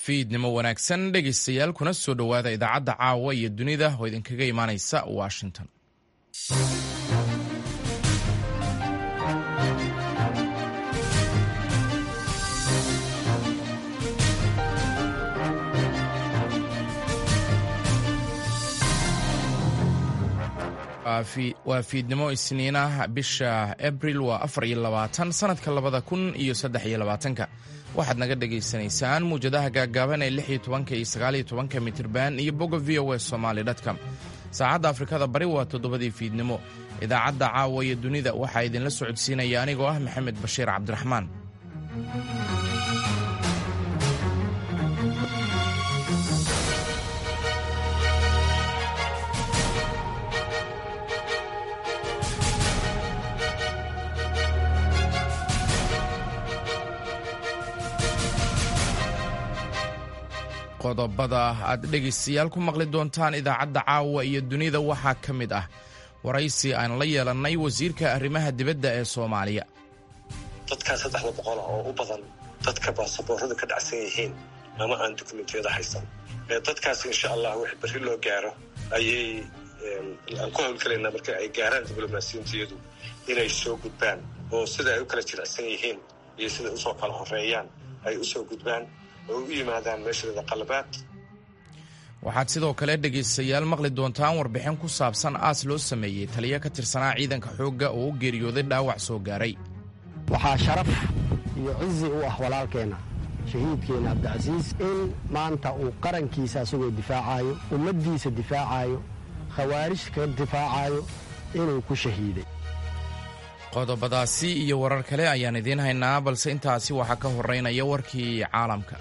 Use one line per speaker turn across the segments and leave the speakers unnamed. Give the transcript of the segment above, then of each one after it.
fiidnimo wanaagsan dhegaystayaal kuna soo dhowaada idaacadda caawa iyo dunida oo idinkaga imaanaysa washington waa fiidnimo isniinah bisha abril waa afar iyo labaatan sanadka labada kun iyo saddex iyo labaatanka waxaad naga dhagaysanaysaan muwjadaha gaagaaban ee lix iyo tobanka iyo sagaaliyo tobanka mitirban iyo bogga v o s somaali dtcom saacadda afrikada bari waa toddobadii fiidnimo idaacadda caawa iyo dunida waxaa idinla socodsiinaya anigoo ah maxamed bashiir cabdiraxmaan qodobada aad dhegaystayaal ku maqli doontaan idaacadda caawa iyo dunida waxaa ka mid ah waraysi aan la yeelannay wasiirka arrimaha dibadda ee soomaaliya
dadkaa saddexda boqola oo u badan dadka baasabooradu ka dhacsan yihiin ama aan dukumentiyada haysan dadkaas insha allah wix berri loo gaaro ayay aan ku howlgelaynaa marka ay gaaraan diblomaasiyintiyadu inay soo gudbaan oo sida ay u kala jilicsan yihiin iyo siday usoo kala horeeyaan ay usoo gudbaan
waxaad sidoo kale dhegaystayaal maqli doontaan warbixin ku saabsan aas loo sameeyey taliyo ka tirsanaa ciidanka xoogga oo u geeriyooday dhaawac soo gaaray
waxaa sharaf iyo cizi u ah walaalkeenna shahiidkeenna cabdicasiis in maanta uu qarankiisa asagoo difaacaayo ummaddiisa difaacaayo khawaarij ka difaacayo inuu ku shahiiday
qodobadaasi iyo warar kale ayaan idiin haynaa balse intaasi waxaa ka horeynaya warkii caalamka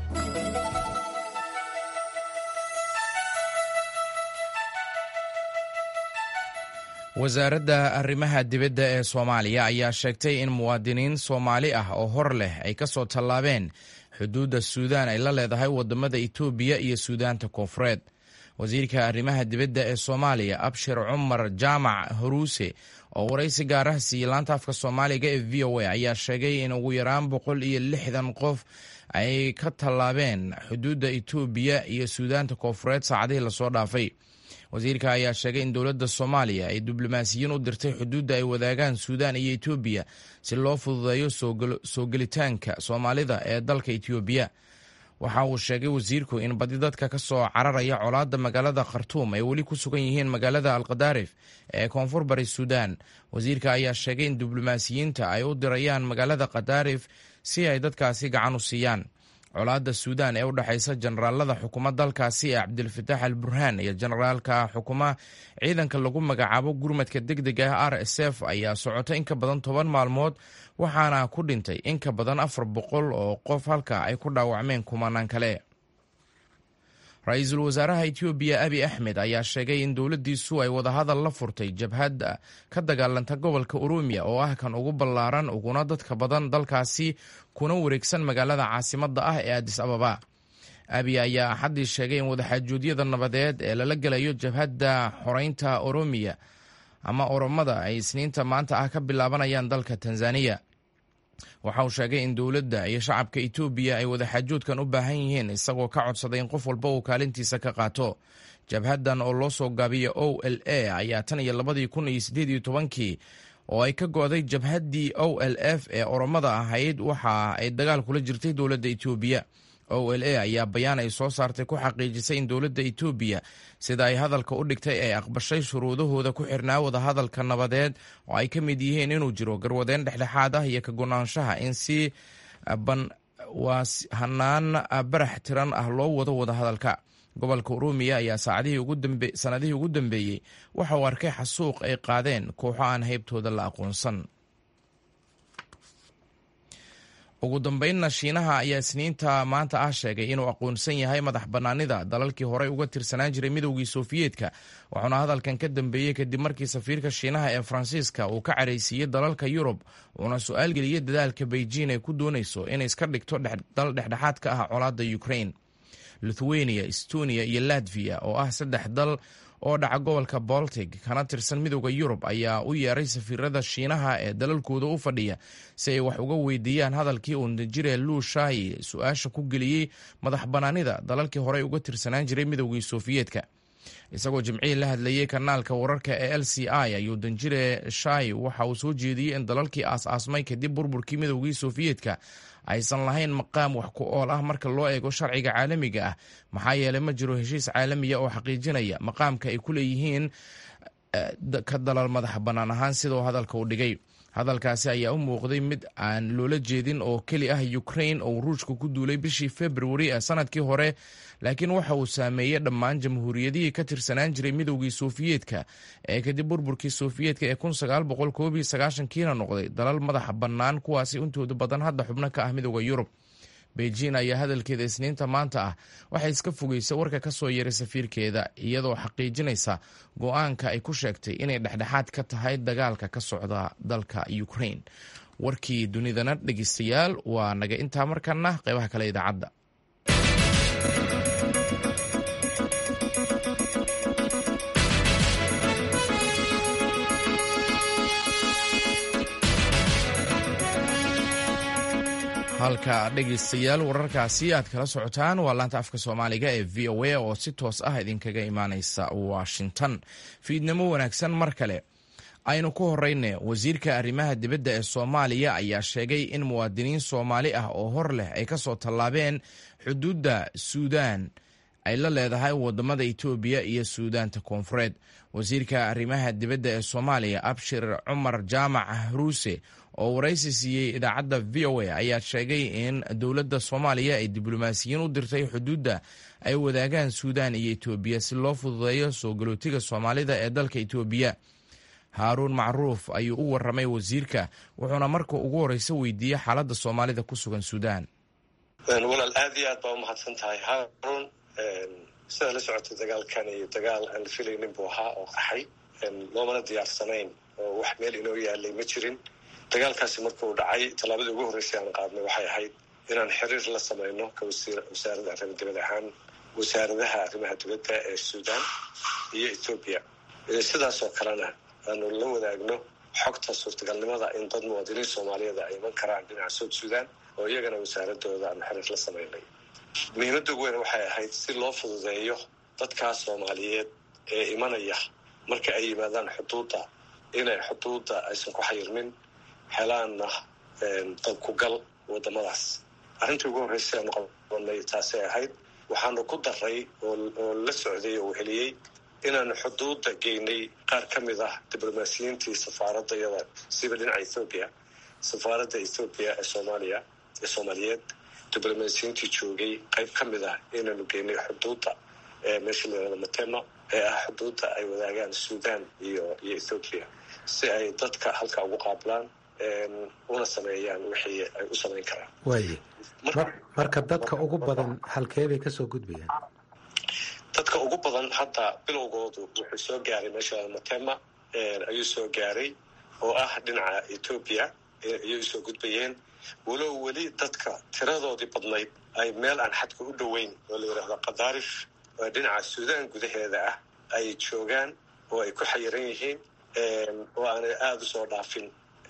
wasaaradda arrimaha dibadda ee soomaaliya ayaa sheegtay in muwaadiniin soomaali ah oo hor leh ay ka soo tallaabeen xuduudda suudaan ay la leedahay waddamada itoobiya iyo suudaanta koonfureed wasiirka arrimaha dibadda ee soomaaliya abshir cumar jaamac horuuse oo waraysi gaaraha siiyey laanta afka soomaaliga ee v o a ayaa sheegay in ugu yaraan boqol iyo lixdan qof ay ka tallaabeen xuduudda itoobiya iyo suudaanta koonfureed saacadihii lasoo dhaafay wasiirka ayaa sheegay in dowladda soomaaliya ay diblomaasiyiin u dirtay xuduudda ay wadaagaan suudaan iyo etoobiya si loo fududeeyo soo gelitaanka soomaalida ee dalka etoobiya waxa uu sheegay wasiirku in badi dadka ka soo cararaya colaadda magaalada khartuum ay weli ku sugan yihiin magaalada alkadaarif ee koonfur bari suudaan wasiirka ayaa sheegay in diblomaasiyiinta ay u dirayaan magaalada kadaarif si ay dadkaasi gacan u siiyaan colaadda suudaan ee u dhexaysa generaalada xukuma dalkaasi ee cabdilfataax al burhaan iyo generaalka xukuma ciidanka lagu magacaabo gurmadka deg deg ah r s f ayaa socota in ka badan toban maalmood waxaana ku dhintay in ka badan afar boqol oo qof halka ay ku dhaawacmeen kumanaan kale ra-iisul wasaaraha etoobiya abi axmed ayaa sheegay in dowladdiisu ay wadahadal la furtay jabhadda ka dagaalanta gobolka oroomiya oo ah kan ugu ballaaran uguna dadka badan dalkaasi kuna wareegsan magaalada caasimadda ah ee adis ababa abi ayaa axaddii sheegay in wadaxaajuudyada nabadeed ee lala gelayo jabhadda xoreynta oroomiya ama oromada ay isniinta maanta ah ka bilaabanayaan dalka tanzaniya waxa uu sheegay in dowladda iyo shacabka etoobiya ay wadaxaajoodkan u baahan yihiin isagoo ka codsaday in qof walba uu kaalintiisa ka qaato jabhaddan oo loo soo gaabiya o l a ayaa tan iyo labadii kun iyo siddeed iyo tobankii oo ay ka go'day jabhaddii o l f ee oromada ahayd waxa ay dagaal kula jirtay dowladda etoobiya o l a ayaa bayaan ay soo saartay ku xaqiijisay in dowladda etoobiya sida ay hadalka u dhigtay ay aqbashay shuruudahooda ku xirnaa wadahadalka nabadeed oo ay ka mid yihiin inuu jiro garwadeen dhexdhexaad ah iyo ka gonaanshaha in si hanaan barax tiran ah loo wado wadahadalka gobolka oroomiya ayaa sanadihii ugu dambeeyey waxa uu arkay xasuuq ay qaadeen kooxo aan haybtooda la aqoonsan ugu dambeynna shiinaha ayaa isniinta maanta ah sheegay inuu aqoonsan yahay madax bannaanida dalalkii horey uga tirsanaan jiray midowgii sofiyeetka wuxuuna hadalkan ka dambeeyey kadib markii safiirka shiinaha ee faransiiska uu ka caraysiiyey dalalka yurub uuna su-aal geliyey dadaalka beijing ay ku doonayso inay iska dhigto dal dhexdhexaad ka ah colaadda ukraine lithuania estonia iyo latviya oo ah saddex dal oo dhaca gobolka boltic kana tirsan midooda yurub ayaa u yeeray safiirada shiinaha ee dalalkooda u fadhiya si ay wax uga weydiiyaan hadalkii uu danjire luu shaayi su-aasha ku geliyey madax banaanida dalalkii horey uga tirsanaan jiray midoogii sofiyeetka isagoo jimcihii la hadlayey kanaalka wararka ee l c i ayuu danjire shai waxa uu soo jeediyey in dalalkii aas-aasmay kadib burburkii midoogii sofiyeetka aysan lahayn maqaam wax ku ool ah marka loo eego sharciga caalamiga ah maxaa yeelay ma jiro heshiis caalamiya oo xaqiijinaya maqaamka ay ku leeyihiin ka dalal madax bannaan ahaan sidoo hadalka u dhigay hadalkaasi ayaa u muuqday mid aan loola jeedin oo keli ah ukrain oo ruushka ku duulay bishii februari ee sanadkii hore laakiin waxa uu saameeyey dhammaan jamhuuriyadihii ka tirsanaan jiray midoogii sofiyeetka ee kadib burburkii sofiyeetka ee kiina noqday dalal madaxa bannaan kuwaasi intooda badan hadda xubno ka ah midooda yurub beijing ayaa hadalkeeda isniinta maanta ah waxay iska fogeysay warka ka soo yeeray safiirkeeda iyadoo xaqiijinaysa go-aanka ay ku sheegtay inay dhexdhexaad ka tahay dagaalka ka socda dalka ukrain warkii dunidana dhegeystayaal waa naga intaa markana qeybaha kale idaacadda halka dhegeystayaal wararkaasi aad kala socotaan waa laanta afka soomaaliga ee v o a oo si toos ah idinkaga imaaneysa washington fiidnimo wanaagsan mar kale aynu ku horeyne wasiirka arrimaha dibadda ee soomaaliya ayaa sheegay in muwaadiniin soomaali ah oo hor leh ay kasoo tallaabeen xuduudda suudaan ay la leedahay wadamada etoobiya iyo suudaanta koonfureed wasiirka arrimaha dibadda ee soomaaliya abshir cumar jaamac ruuse oo waraysi siiyey idaacadda v o a ayaa sheegay in dowladda soomaaliya ay diblomaasiyiin u dirtay xuduudda ay wadaagaan suudaan iyo etoobiya si loo fududeeyo soo galootiga soomaalida ee dalka etoobiya haaruun macruuf ayuu u waramay wasiirka wuxuuna marka ugu horeysa weydiiyey xaaladda soomaalida ku sugan suudaan
walaal aad iyo aad baa umahadsan tahay haaruun sidaa la socotay dagaalkan iyo dagaal aan la filaynin buu ahaa oo qaxay loomana diyaarsanayn oo wax meel inoo yaalay ma jirin dagaalkaasi markuu dhacay tallaabadii ugu horreysay aan qaadnay waxay ahayd inaan xiriir la samayno ka wasaaradda arrima dibad ahaan wasaaradaha arrimaha dibadda ee suudaan iyo ethoobiya sidaasoo kalena aanu la wadaagno xogta suurtagalnimada in dad muwaadiniin soomaaliyeed ay iman karaan dhinaca soud suudaan oo iyagana wasaaradooda aanu xiriir la samaynay muhiimadda ugu weyn waxay ahayd si loo fududeeyo dadkaas soomaaliyeed ee imanaya marka ay yimaadaan xuduudda inay xuduudda aysan ku xayirmin helaanna dalkugal wadamadaas arrintii ugu horreysay aanu qabanay taasay ahayd waxaanu ku daray oo la socday oo heliyey inaanu xuduudda geynay qaar ka mid ah diblomaasiyiintii safaaradda iyada siba dhinaca ethoobiya safaaradda ethoobiya ee soomaaliya ee soomaaliyeed diblomaasiyiintii joogay qayb ka mid ah inaanu geynay xuduudda ee meesha layirahdo matema ee ah xuduudda ay wadaagaan suudaan iyo iyo ethoobiya si ay dadka halka ugu qaablaan una sameeyaan wixii ay u samayn karaan
waaye marka dadka ugu badan halkeebay kasoo gudbayaan
dadka ugu badan hadda bilowgoodu wuxuu soo gaaray meesha matema ayuu soo gaaray oo ah dhinaca etoobiya ayay usoo gudbayeen walow weli dadka tiradoodii badnayd ay meel aan xadka u dhoweyn oo la yidhaahdo kadaarif oo dhinaca suudaan gudaheeda ah ay joogaan oo ay ku xayiran yihiin oo aanay aada usoo dhaafin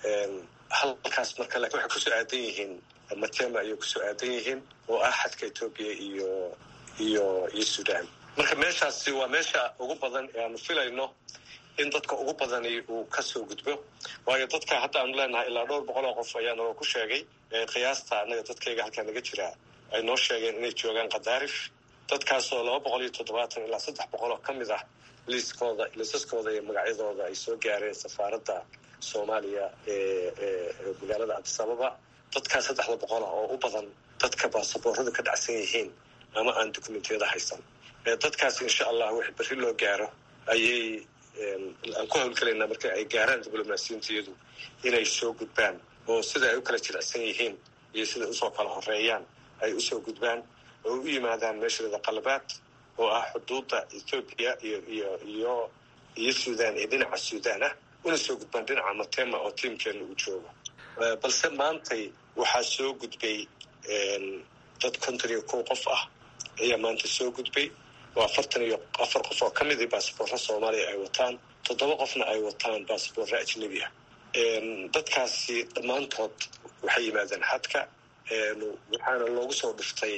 halkaas marka lakin waxay kusoo aadan yihiin matema ayay kusoo aadan yihiin oo ah xadka etoobiya iyo iyo iyo suudaan marka meeshaasi waa meesha ugu badan ee aanu filayno in dadka ugu badani uu kasoo gudbo waayo dadka hadda aanu leenahay ilaa dhowr boqol oo qof ayaa naloo ku sheegay qiyaasta annaga dadkayga halkaa naga jiraa ay noo sheegeen inay joogaan kadaarif dadkaasoo laba boqol iyo toddobaatan ilaa saddex boqol oo ka mid ah liiskooda liisaskooda iyo magacyadooda ay soo gaareen safaaradda soomaaliya ee magaalada cabdisababa dadkaa saddexda boqol ah oo u badan dadka baasaboorada ka dhacsan yihiin ama aan dokumentiyada haysan dadkaas insha allah wix berri loo gaaro ayay aan ku hawlgelaynaa marka ay gaaraan diblomaasiyintiyadu inay soo gudbaan oo sida ay u kala jilicsan yihiin iyo siday usoo kala horeeyaan ay usoo gudbaan oo u yimaadaan meeshaleeda qalbaad oo ah xuduudda ethoobiya iyo iyo iyo iyo suudaan ee dhinaca suudaan ah una soo gudbaan dhinaca matema oo tiimkeena uu joogo balse maantay waxaa soo gudbay dad konton iyo kow qof ah ayaa maanta soo gudbay oo afartan iyo afar qof oo ka midii basaboorra soomaaliya ay wataan toddoba qofna ay wataan basaboorra ajnebi ah dadkaasi dhammaantood waxay yimaadeen xadka waxaana loogu soo dhiftay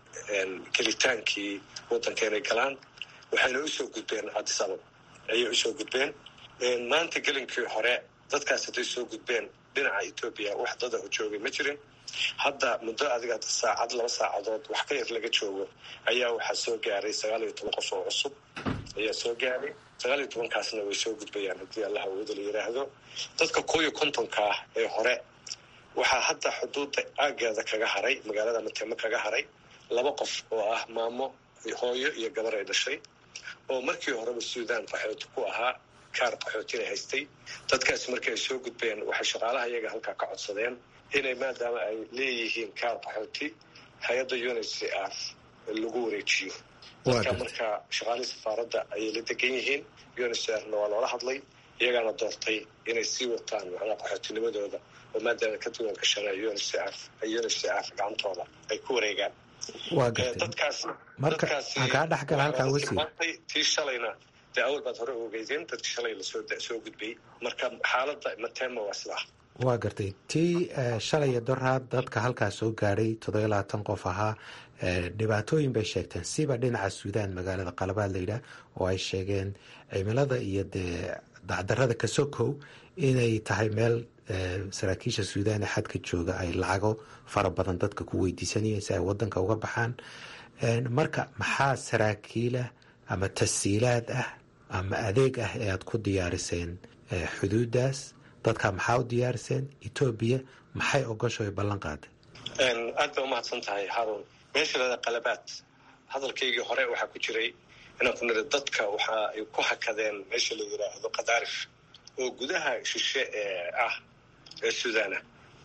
gelitaankii waddanka inay galaan waxayna usoo gudbeen addis ababa ayay usoo gudbeen maanta gelinkii hore dadkaas hadday soo gudbeen dhinaca etoobiya wax dada ho joogay ma jirin hadda muddo adiga saacad laba saacadood wax ka yar laga joogo ayaa waxaa soo gaaray sagaal iyo toban qof oo cusub ayaa soo gaaray sagaal iyo tobankaasna way soo gudbayaan haddii allah awooda la yidhaahdo dadka koo iyo kontonka ah ee hore waxaa hadda xuduudda aaggeeda kaga haray magaalada matemo kaga haray laba qof oo ah maamo hooyo iyo gabar ay dhashay oo markii horeba suudaan qaxooti ku ahaa kaar qaxootina haystay dadkaasi markii ay soo gudbeen waxay shaqaalaha iyaga halkaa ka codsadeen inay maadaama ay leeyihiin kaar qaxooti hay-adda uncr lagu wareejiyo dadka marka shaqaalihii safaaradda ayay la degan yihiin uncrna waa loola hadlay iyagaana doortay inay sii wataan macnaha qaxootinimadooda oo maadaama ka duwan gashana uncr uncr gacantooda ay ku wareegaan
waa gartay marka aan kaa dhex gala halkaa wasiir
tii shalayna dee awal baad hore ogeydeen dadki shalay lasoo soo gudbay marka xaaladda matema waa sidaa
waa gartay tii shalaya doraad dadka halkaa soo gaadhay toddobiyo labaatan qof ahaa dhibaatooyin bay sheegteen siba dhinaca suudaan magaalada qalabaad layidhaah oo ay sheegeen cimilada iyo dee dacdarada kasokow inay tahay meel saraakiisha suudaan ee xadka jooga ay lacago fara badan dadka ku weydiisanayeen si ay wadanka uga baxaan marka maxaa saraakiilah ama tasiilaad ah ama adeeg ah ee aad ku diyaariseen xuduudaas dadka maxaa u diyaariseen etoobiya maxay ogosho ay ballan qaaday
aad bay umahadsan tahay haarun meesha lada qalabaad hadalkaygii hore waxaa ku jiray inaan ku niri dadka waxa ay ku hakadeen meesha la yidhaahdo kadaarif oo gudaha shishe ee ah ee suudaana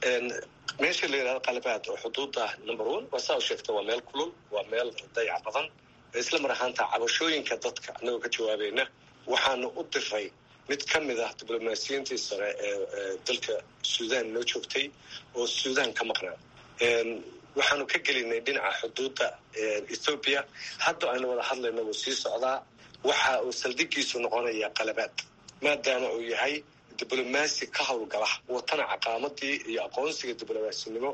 meesha la yidhahdo qalabaad oo xuduudda number one waa saa u sheegta waa meel kulul waa meel dayac badan isla mar ahaanta cabashooyinka dadka annagoo ka jawaabayna waxaanu u diray mid ka mid ah diblomaasiyiintii sare ee dalka suudaan noo joogtay oo suudaan ka maqnaa waxaanu ka gelinay dhinaca xuduudda ethoobiya hadda aynu wada hadlayno wuu sii socdaa waxa uu saldhigiisu noqonaya qalabaad maadaama uu yahay diblomaasi ka howlgala watana caqaamadii iyo aqoonsiga diblomasinimo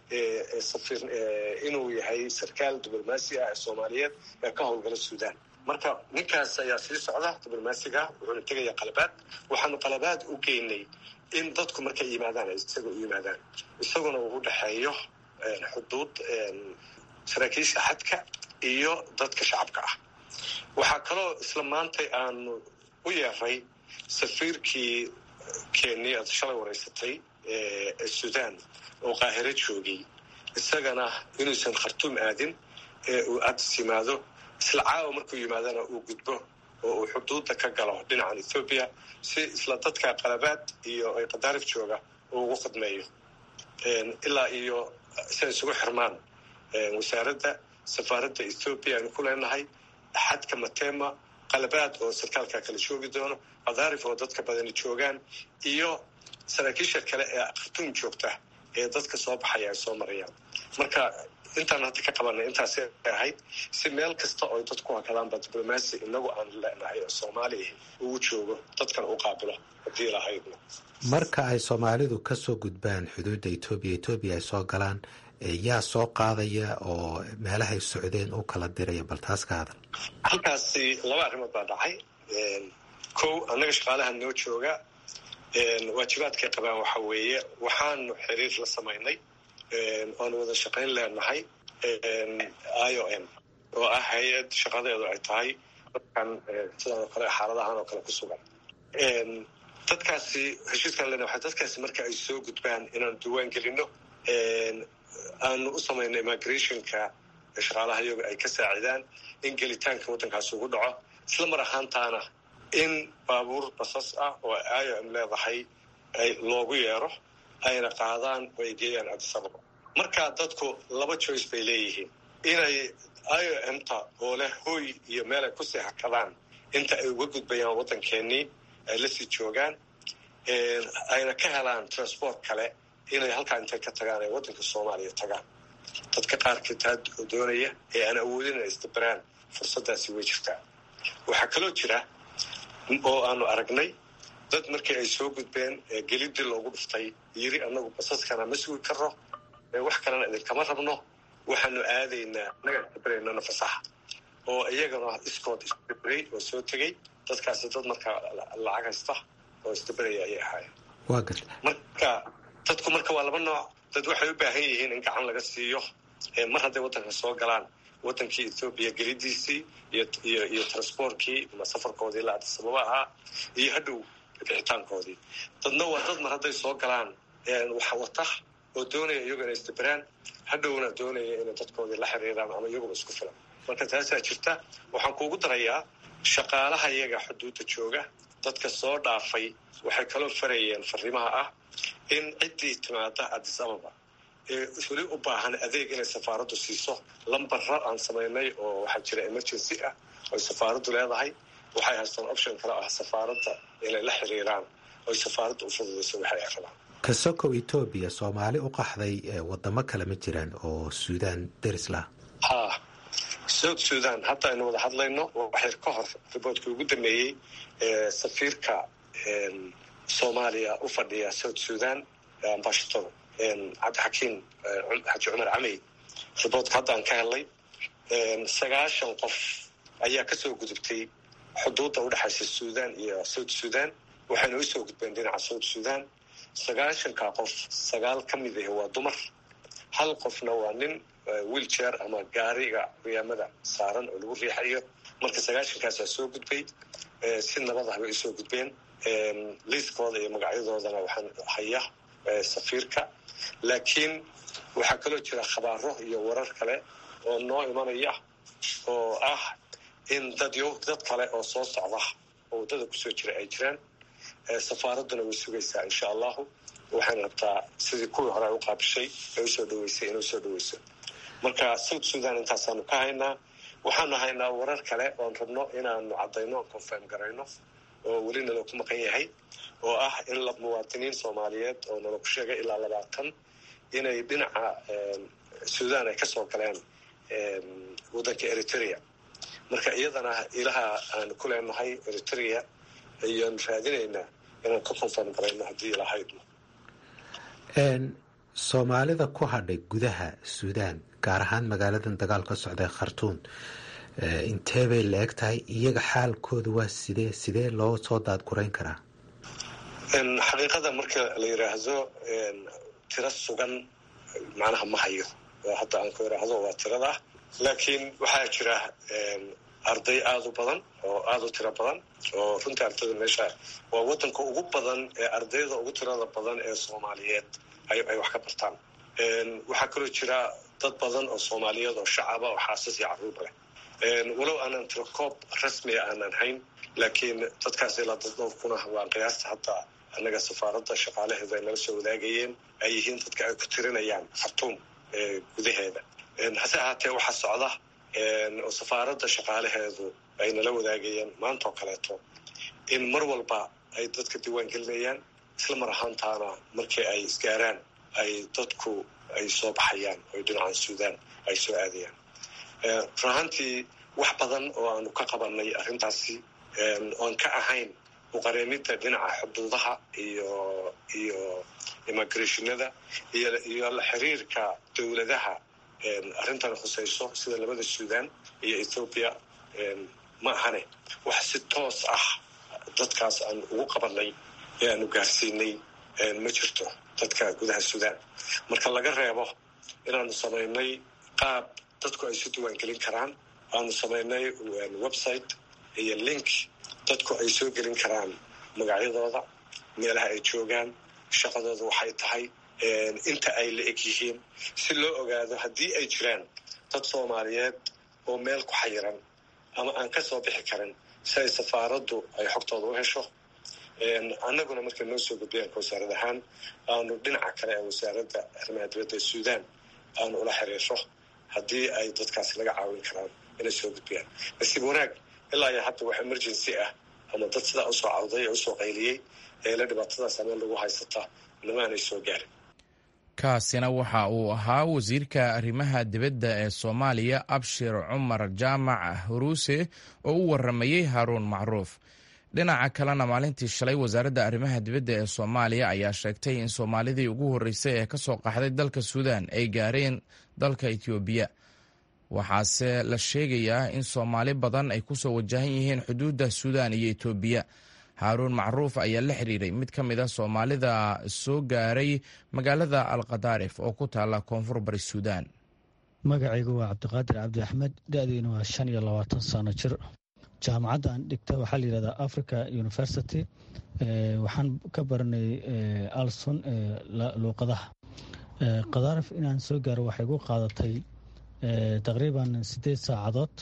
inuu yahay sarkaal diblomaasi ah ee soomaaliyeed ee ka howlgala suudaan marka ninkaas ayaa sii socda diblomaasiga wuxuuna tegaya qalabaad waxaanu qalabaad u geynay in dadku markay yimaadaan ay isaga u yimaadaan isaguna uu u dhexeeyo xuduud saraakiisha xadka iyo dadka shacabka ah waxaa kaloo isla maantay aanu u yeeray safiirkii kenya aad shalay wareysatay ee suudaan oo qaahiro joogay isagana inuusan khartuum aadin ee uu addis yimaado isla caawa markuu yimaadana uu gudbo oo uu xuduudda ka galo dhinacan ethoobiya si isla dadka qalabaad iyo ay qadaarif jooga uu ugu khidmeeyo ilaa iyo si ay isugu xirmaan wasaaradda safaaradda ethoobiya aynu ku leenahay xadka matema qalabaad oo sarkaalka kala joogi doono qadaarif oo dadka badani joogaan iyo saraakiisha kale ee khartuum joogta ee dadka soo baxaya ay soo marayaan marka intaan hadda ka qabanay intaas ahayd si meel kasta oo dadku hakadaanba diblomaasi inagu aan leenahay oo soomaaliya ugu joogo dadkan u qaabilo haddii lahaydna
marka ay soomaalidu ka soo gudbaan xuduudda etoobiya etoobiya ay soo galaan yaa soo qaadaya oo meelahay socdeen u kala diraya bal taas ka hadal
halkaasi laba arrimood baa dhacay kow annaga shaqaalaha noo jooga waajibaadkay qabaan waxa weeye waxaanu xiriir la samaynay oanu wada shaqayn leenahay i o m oo ah hay-ad shaqadeedu ay tahay dadkan sidaan oo kale xaaladahan oo kale ku sugan dadkaasi heshiiskan lena waa dadkaasi marka ay soo gudbaan inaanu diiwaan gelino aanu u samayno immigrationka shaqaalaha iyaga ay ka saacidaan in gelitaanka waddankaasi ugu dhaco isla mar ahaantaana in baabuur basas ah oo i o m leedahay loogu yeero ayna qaadaan oo ay geeyaan adisababa marka dadku laba joyce bay leeyihiin inay i o m ta oo leh hooy iyo meel ay kusii hakadaan inta ay uga gudbayaan waddankeenii ay lasii joogaan ayna ka helaan transport kale inay halkaa intay ka tagaan ay waddanka soomaaliya tagaan dadka qaarkii taa doonaya ee aan awoodin inay isdabaraan fursaddaasi way jirtaa waxaa kaloo jira oo aanu aragnay dad markii ay soo gudbeen gelidii loogu dhuftay yiri annagu basaskana ma sugi karno wax kalena idinkama rabno waxaanu aadaynaa naga dabraynana fasaxa oo iyagana iskood isdabray oo soo tegey dadkaasi dad markaa lacag haysta oo isdabaraya ayay ahaayeen marka dadku marka waa laba nooc dad waxay u baahan yihiin in gacan laga siiyo mar hadday waddanka soo galaan waddankii ethoobiya gelidiisii iyo iyo transportkii ama safarkoodii ilaa adisababa ahaa iyo hadhow bixitaankoodii dadna waa dad mar hadday soo galaan waxa wata oo doonaya iyagu inay isdaberaan hadhowna doonaya inay dadkoodii la xiriiraan ama iyaguba isku filan marka taasaa jirta waxaan kuugu darayaa shaqaalaha iyaga xuduudda jooga dadka soo dhaafay waxay kaloo farayeen fariimaha ah in ciddii timaada addis ababa ee weli u baahan adeeg inay safaaraddu siiso lambara aan samaynay oo waxaa jira emergency ah oy safaaraddu leedahay waxay haystaan option kale ah safaaradda inay la xiriiraan oy safaaradda u fududayso waxay ay rabaan
kasokow etoobiya soomaali u qaxday wadamo kale ma jiraan oo suudaan deris lah
ha south sudan hadda aynu wada hadlayno waxyar ka hor riboortkii ugu dambeeyey safiirka soomaaliya u fadhiya south sudan ambashator cabdixakiim xaji cumar camey riboortka hadda aan ka helnay sagaashan qof ayaa kasoo gudubtay xuduudda udhexaysa sudan iyo south sudan waxayna usoo gudbeen dhinaca south sudan sagaashanka qof sagaal ka mid ah waa dumar hal qofna waa nin wiilchair ama gaariga riyaamada saaran oo lagu riixayo marka sagaashankaasaa soo gudbay si nabad ah bay usoo gudbeen liiskooda iyo magacyadoodana waxaan haya safiirka laakiin waxaa kaloo jira khabaaro iyo warar kale oo noo imanaya oo ah in dad dad kale oo soo socda oo waddada kusoo jira ay jiraan safaaradduna way sugaysaa insha allahu waxayna rabtaa sidii kuwii hore ay u qaabishay ay usoo dhaweysay inay usoo dhaweyso marka south sudan intaasaanu ka haynaa waxaanu haynaa warar kale oon rabno inaanu caddayno oon confirm garayno oo weli nalo ku maqan yahay oo ah in la muwaadiniin soomaaliyeed oo nala ku sheegay ilaa labaatan inay dhinaca sudan ay kasoo galeen waddanka eritrea marka iyadana ilaha aanu ku leenahay eritrea ayaanu raadinaynaa inaan ka confirm garayno haddii ilahaydno
soomaalida ku hadhay gudaha suudaan gaar ahaan magaaladan dagaal ka socda khartuun intee bay la eg tahay iyaga xaalkooda waa sidee sidee loo soo daadgurayn karaa
xaqiiqada marka la yidhaahdo tiro sugan macnaha ma hayo oo hadda aan ku idhaahdo waa tirada laakiin waxaa jira arday aada u badan oo aada u tiro badan oo runtii ardayda meesha waa waddanka ugu badan ee ardayda ugu tirada badan ee soomaaliyeed ay wax ka bartaan waxaa kaloo jira dad badan oo soomaaliyeed oo shacaba oo xaasas iyo carruurba leh walow aanan tiro koob rasmiga aanan hayn laakiin dadkaas ilaa dad dhowrkuna waa qiyaasta hadda annaga safaaradda shaqaalaheedu ay nala soo wadaagayeen ay yihiin dadka ay ku tirinayaan khartuum gudaheeda hase ahaatee waxaa socda oo safaaradda shaqaalaheedu ay nala wadaagayeen maanta oo kaleeto in mar walba ay dadka diiwaan gelinayaan isla mar ahaantaana markii ay isgaaraan ay dadku ay soo baxayaan oo dhinacan suudaan ay soo aadayaan run ahaantii wax badan oo aanu ka qabanay arrintaasi oon ka ahayn uqareemidda dhinaca xuduudaha iyo iyo immigrationada iyo iyo la xiriirka dowladaha arrintan khusayso sida labada suudaan iyo ethoobiya ma ahane wax si toos ah dadkaas aan ugu qabanay ee aanu gaarsiinay ma jirto dadka gudaha suudaan marka laga reebo inaanu samaynay qaab dadku ay isu diiwaan gelin karaan aanu samaynay website iyo link dadku ay soo gelin karaan magacyadooda meelaha ay joogaan shaqadooda waxay tahay inta ay la eg yihiin si loo ogaado haddii ay jiraan dad soomaaliyeed oo meel ku xayiran ama aan ka soo bixi karin si ay safaaraddu ay xogtooda u hesho annaguna markay noo soo gudbayaan wasaarad ahaan aanu dhinaca kale ee wasaaradda arrimaha dibadda ee suudaan aanu ula xiriirro haddii ay dadkaasi laga caawin karaan inay soo gudbiyaan nasiib wanaag ilaa iyo hadda wax emergency ah ama dad sidaa usoo cawday ee usoo qayliyey ee la dhibaatadaas ameen lagu haysata namaanay soo gaarin
kaasina waxa uu ahaa wasiirka arrimaha dibadda ee soomaaliya abshir cumar jaamac huruuse oo u waramayey haaruun macruuf dhinaca kalena maalintii shalay wasaaradda arrimaha dibadda ee soomaaliya ayaa sheegtay in soomaalidii ugu horreysay ee ka soo qaxday dalka suudaan ay gaareen dalka etoobiya waxaase la sheegayaa in soomaali badan ay ku soo wajahan yihiin xuduudda suudaan iyo etoobiya haaruun macruuf ayaa la xiriiray mid ka mid a soomaalida soo gaaray magaalada alkhadaarif oo ku taalla koonfur bari suudaan
magacaygu waa cabdiqaadir cabdi axmed da-diina waa shan iyo labaatan sano jir jaamacadda aan dhigta waxaa la yihahdaa africa university waxaan ka baranay alson luuqadaha khadaarif inaan soo gaaro waxay gu qaadatay taqriiban siddeed saacadood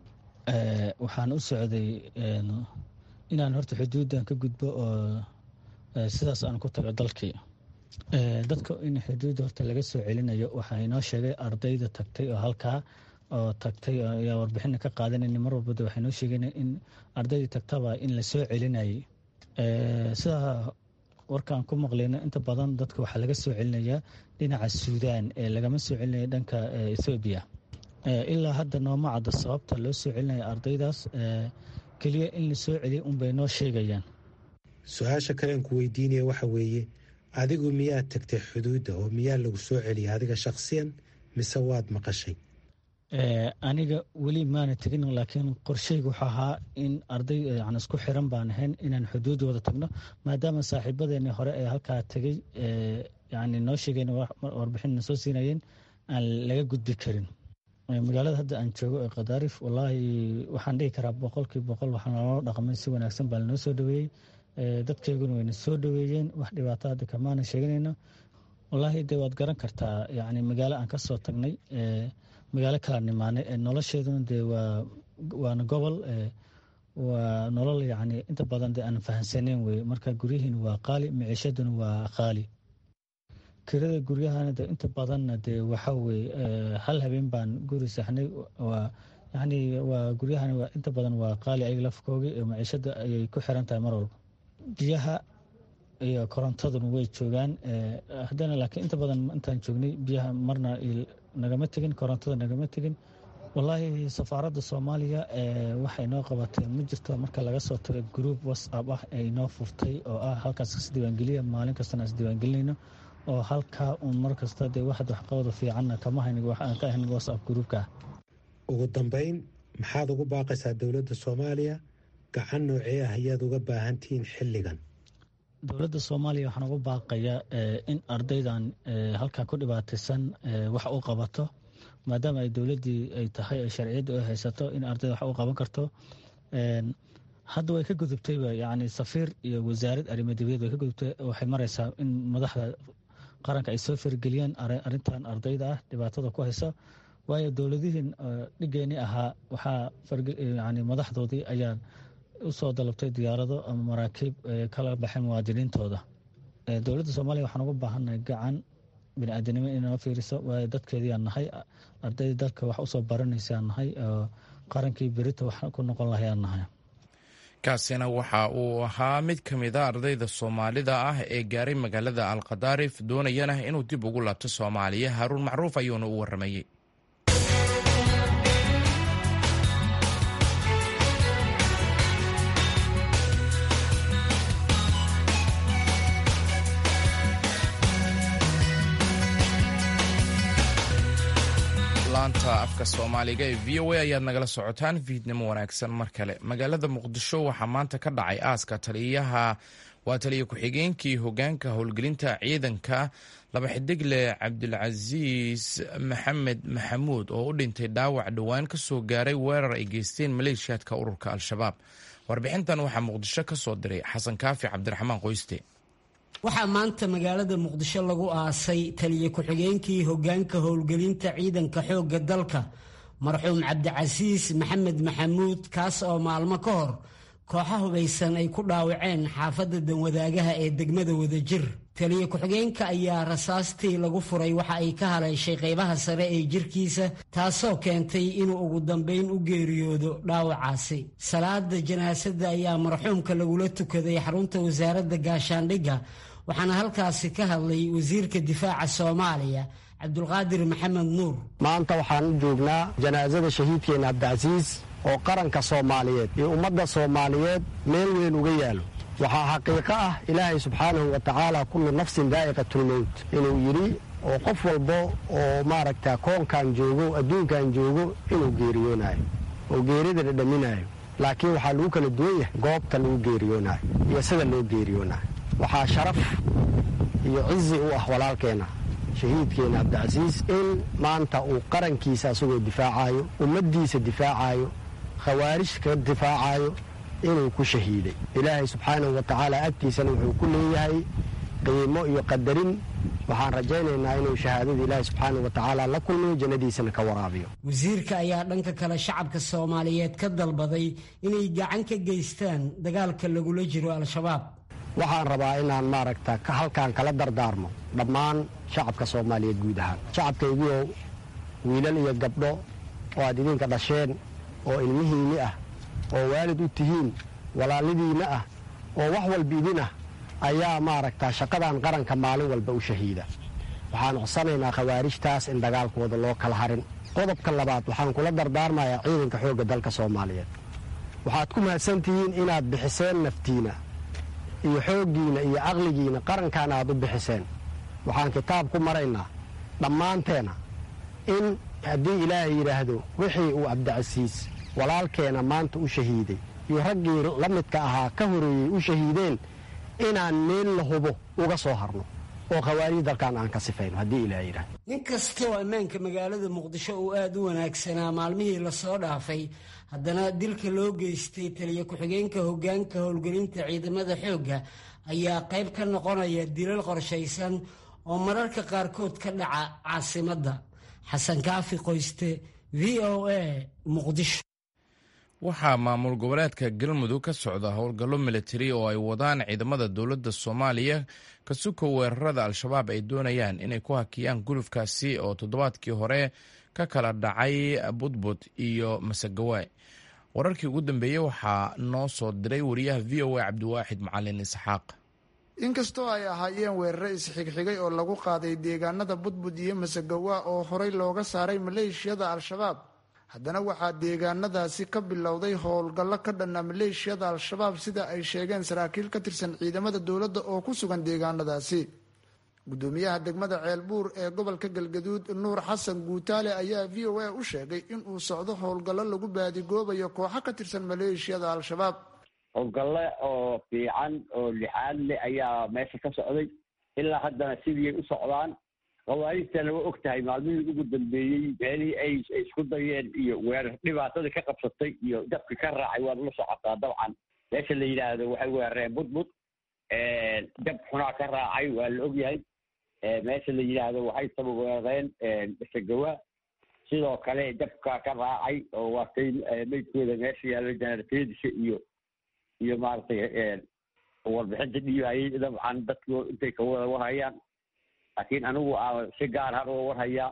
waxaan u socday inaan horta xuduuddan ka gudbo oo sidaas aan ku tago dalkii dadka in xuduudda horta laga soo celinayo waxaa inoo sheegay ardayda tagtay oo halkaa oo tagtay ayaa warbixina ka qaadanayna mar walbada waxay noo sheegeen in ardaydii tagtaba in la soo celinayay sidaa warkaan ku maqlayno inta badan dadka waxaa laga soo celinayaa dhinaca suudaan ee lagama soo celinaya dhanka ethoobiya ilaa hadda nooma cadda sababta loo soo celinaya ardaydaas keliya in la soo celiya unbay noo sheegayaan
su-aasha kalean ku weydiinaya waxa weeye adigu miyaad tagtay xuduudda oo miyaa lagu soo celiyay adiga shakhsiyan mise waad maqashay
aniga weli maana tegin laakiin qorsheyga wuxuu ahaa in arday yan isku xiran baan ahayn inaan xuduudda wada tagno maadaama saaxiibadeeni hore ee halkaa tegey yani noo sheegeen warbixinna soo siinayeen aan laga gudbi karin magaalada hadda aan joogo ee khadaarif wallaahi waxaan dhihi karaa boqolkii boqol waxaa naloo dhaqmay si wanaagsan baa lanoo soo dhaweeyey dadkeyguna wayna soo dhaweeyeen wax dhibaato hadda kamaana sheeganayno wallaahi de waad garan kartaa yani magaalo aan ka soo tagnay magaalo kala nimaanay nolosheeduna dee waa waana gobol waa nolol yani inta badan de aan fahansaneyn weye marka guryihiina waa qaali miciishaduna waa qaali kirada guryahana de inta badanna dee waxa weye hal habeen baan guri saxnay waa yani waa guryahana waa inta badan waa qaali ayaga lafkoogi maciishada ayay ku xiran tahay mar walba biyaha iyo korontaduna way joogaan haddana laakiin inta badan intaan joognay biyaha marna nagama tegin korontada nagama tegin wallaahi safaaradda soomaaliya waxay noo qabatay ma jirto marka laga soo tago group whatsapp ah ay noo furtay oo ah halkaas isdiiwaangeliya maalin kastana isdiiwaangelinayno oo halkaa uun mar kasta dee waxad waxqabada fiicanna kama haynig waxaan ka ahayn whatsapp groupka
ugu dambeyn maxaad ugu baaqaysaa dowladda soomaaliya gacan noocee ah ayaad uga baahantihiin xilligan
dowladda soomaaliya waxaan ugu baaqayaa in ardaydan halkaa ku dhibaataysan wax u qabato maadaama ay dowladdii ay tahay ay sharciyadda u haysato in ardayda wax u qaban karto hadda way ka gudubtayba yani safiir iyo wasaarad arrimo dibadeed way ka gudubtay waxay maraysaa in madaxda qaranka ay soo fargeliyaan arrintan ardayda ah dhibaatada ku haysa waayo dowladihiin dhigeeni ahaa waxaa yani madaxdoodii ayaa usoo dalabtay diyaarado ama maraakiib kala baxay muwaadiniintooda dowladda soomaaliya waxaan uga baahannahay gacan biniaadanimo inoo fiiriso waayo dadkeediiaan nahay ardayda dalka wax usoo baranaysaa nahay oo qarankii berita wax ku noqon lahayaan nahay
kaasina waxa uu ahaa mid ka mid a ardayda soomaalida ah ee gaaray magaalada alkhadaarif doonayana inuu dib ugu laabto soomaaliya haaruun macruuf ayuuna u waramayey laanta afka soomaaliga ee v o a ayaad nagala socotaan fiidnimo wanaagsan mar kale magaalada muqdisho waxaa maanta ka dhacay aaska taliyaha waa taliya ku-xigeenkii hogaanka howlgelinta ciidanka laba xidigle cabdilcasiis maxamed maxamuud oo u dhintay dhaawac dhowaan ka soo gaaray weerar ay geysteen maleeshiyaadka ururka al-shabaab warbixintan waxaa muqdisho ka soo diray xasan kaafi cabdiraxmaan qoyste
waxaa maanta magaalada muqdisho lagu aasay taliya ku-xigeenkii hogaanka howlgelinta ciidanka xoogga dalka marxuum cabdicasiis maxamed maxamuud kaas oo maalmo ka hor kooxa hubaysan ay ku dhaawaceen xaafadda danwadaagaha ee degmada wadajir taliya ku-xigeenka ayaa rasaastii lagu furay waxa ay ka haleeshay qaybaha sare ee jirkiisa taasoo keentay inuu ugu dambayn u geeriyoodo dhaawacaasi salaada janaasada ayaa marxuumka lagula tukaday xarunta wasaaradda gaashaandhigga waxaana halkaasi ka hadlay wasiirka difaaca soomaaliya cabdulqaadir maxamed nuur
maanta waxaan u joognaa janaasada shahiidkeena cabdicasiis oo qaranka soomaaliyeed iyo ummadda soomaaliyeed meel weyn uga yaalo waxaa xaqiiqo ah ilaahay subxaanahu wa tacaala kullu nafsin daa'iqatulmowt inuu yidhi oo qof walbo oo maaragta koonkan joogo adduunkan joogo inuu geeriyoonayo oo geerida dhadhaminayo laakiin waxaa lagu kala duwan yahay goobta lagu geeriyoonayo iyo sida loo geeriyoonayo waxaa sharaf iyo cizi u ah walaalkeenna shahiidkeena cabdicasiis in maanta uu qarankiisa asagoo difaacayo ummaddiisa difaacayo khawaarij ka difaacayo inuu ku shahiiday ilaahay subxaanahu wa tacaala agtiisana wuxuu ku leeyahay qiimo iyo qadarin waxaan rajaynaynaa inuu shahaadada ilaahay subxaanahu wa tacaala la kulmiyo jannadiisana ka waraabiyo
wasiirka ayaa dhanka kale shacabka soomaaliyeed ka dalbaday inay gacan ka geystaan dagaalka lagula jiro al-shabaab
waxaan rabaa inaan maaragta halkaan kala dardaarmo dhammaan shacabka soomaaliyeed guud ahaan shacabkaygiiow wiilal iyo gabdho oo aad idinka dhasheen oo ilmihiinni ah oo waalid u tihiin walaalidiinna ah oo wax walba idin ah ayaa maaragta shaqadan qaranka maalin walba u shahiida waxaan codsanaynaa khawaarijtaas in dagaalkooda loo kala harin qodobka labaad waxaan kula dardaarmayaa ciidanka xoogga dalka soomaaliyeed waxaad ku mahadsan tihiin inaad bixiseen naftiina iyo xooggiina iyo caqligiina qarankaana aad u bixiseen waxaan kitaab ku maraynaa dhammaanteena in haddii ilaahay yidhaahdo wixii uu cabdicasiis walaalkeena maanta u shahiiday iyo raggii la midka ahaa ka horeeyey u shahiideen inaan meel la hubo uga soo harno oo khawaarij dalkan aan ka sifayno haddii ilaahay yidhaahdo
nin kastoo ammaanka magaalada muqdisho uu aada u wanaagsanaa maalmihii lasoo dhaafay haddana dilka loo geystay taliya ku-xigeenka hoggaanka howlgelinta ciidamada xoogga ayaa qayb ka noqonaya dilal qorshaysan oo mararka qaarkood ka dhaca caasimadda xasan kaafi qoyste v o a muqdisho
waxaa maamul goboleedka galmudug ka socda howlgallo militari oo ay wadaan ciidamada dowladda soomaaliya ka suko weerarada al-shabaab ay doonayaan inay ku hakiyaan gulufkaasi oo toddobaadkii hore ka kala dhacay budbud iyo masagawaay wararkii ugu dambeeyey waxaa noo soo diray wariyaha v o a cabdiwaaxid macalin isxaaq
inkastoo ay ahaayeen weerare isxigxigay oo lagu qaaday deegaanada budbud iyo masagawa oo horey looga saaray maleeshiyada al-shabaab haddana waxaa deegaanadaasi ka bilowday howlgallo ka dhanna maleeshiyada al-shabaab sida ay sheegeen saraakiil ka tirsan ciidamada dowladda oo ku sugan deegaanadaasi gudoomiyaha degmada ceelbuur ee gobolka galgaduud nuur xasan guutaale ayaa v o a u sheegay inuu socdo howlgallo lagu baadigoobayo kooxo ka tirsan maleeshiyada al-shabaab
howlgalle oo fiican oo lixaad leh ayaa meesha ka socday ilaa haddana sidii u socdaan khawaarijtana waa og tahay maalmihii ugu dambeeyey meelihii ay isku dayeen iyo weerar dhibaatadii ka qabsatay iyo dabki ka raacay waad la socotaa dabcan meesha la yidhaahdo waxay weerareen budbud dab xunaa ka raacay waa la ogyahay meesha la yidhaahdo waxay saba weerareen masagawa sidoo kale dabka ka raacay oo waatay meydkooda meesha yaalla janarteedisha iyo iyo maaragtay warbixinta dhiibahayay dabcan dadku intay ka wada warhayaan laakiin anigu aan si gaar har uga warhayaa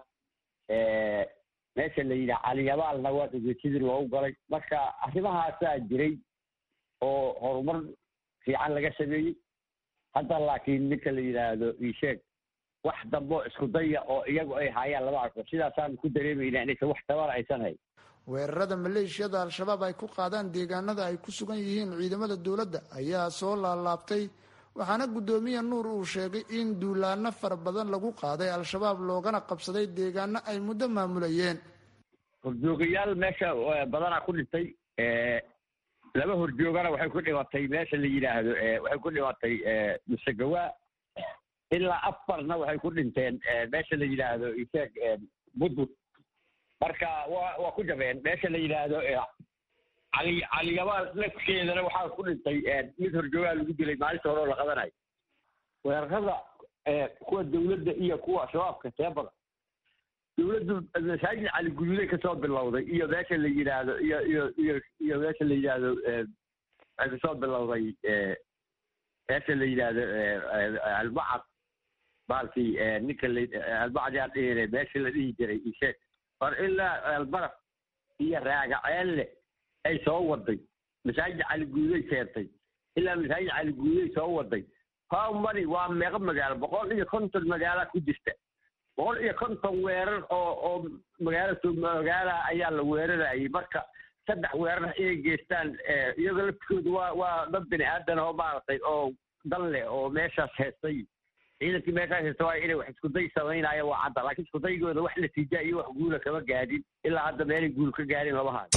meesha la yidhaha caliyabaalna waa sidii loogu galay marka arrimahaasaa jiray oo horumar fiican laga sameeyey hadda laakiin ninka la yidhaahdo isheeg wax dambo isku daya oo iyagu ay haayaan lama arko sidaasaanu ku dareemaynaa inaysan wax tabar aysan hay
weerarada maleeshiyada al-shabaab ay ku qaadaan deegaanada ay ku sugan yihiin ciidamada dowladda ayaa soo laalaabtay waxaana guddoomiye nuur uu sheegay in duulaano fara badan lagu qaaday al-shabaab loogana qabsaday deegaano ay muddo maamulayeen
horjoogayaal meesha badanaa ku dhintay laba horjoogana waxay ku dhimatay meesha la yidhaahdo waxay ku dhimatay musagawa ilaa afarna waxay ku dhinteen meesha la yidhaahdo isheeg budbud marka waa waa ku jabeen meesha la yidhaahdo cali caliyabaal nafkeedana waxaa ku dhintay mid horjoogaa lagu dilay maalinta hore oo la qadanayo weerarada kuwa dowladda iyo kuwa shabaabka see badan dowladdu masaajid cali guduuday kasoo bilowday iyo meesha la yidhaahdo iyo iyo iyo iyo meesha la yidhaahdo waxay kasoo bilowday meesha la yidhaahdo albacad baalkii ninka la albacad yaa dhihine meesha la dhihi jiray isheeg war ilaa albaraf iyo raagaceelle ay soo waday masaajid cali guuday keentay ilaa masaajid cali guuday soo waday how many waa meeqa magaalo boqol iyo konton magaala ku jirta boqol iyo konton weerar oo oo magaala magaala ayaa la weerarayay marka saddex weerar inay geystaan iyagoo laftigooda waa waa dad bini aadan oo maaragtay oo dan leh oo meeshaas heestay ciidankii meeshaas heesta waa inay wax iskuday samaynaya waa cadda laakiin iskudaygooda wax natiija iyo wax guula kama gaadhin ilaa hadda meelay guul ka gaadhin lama hayo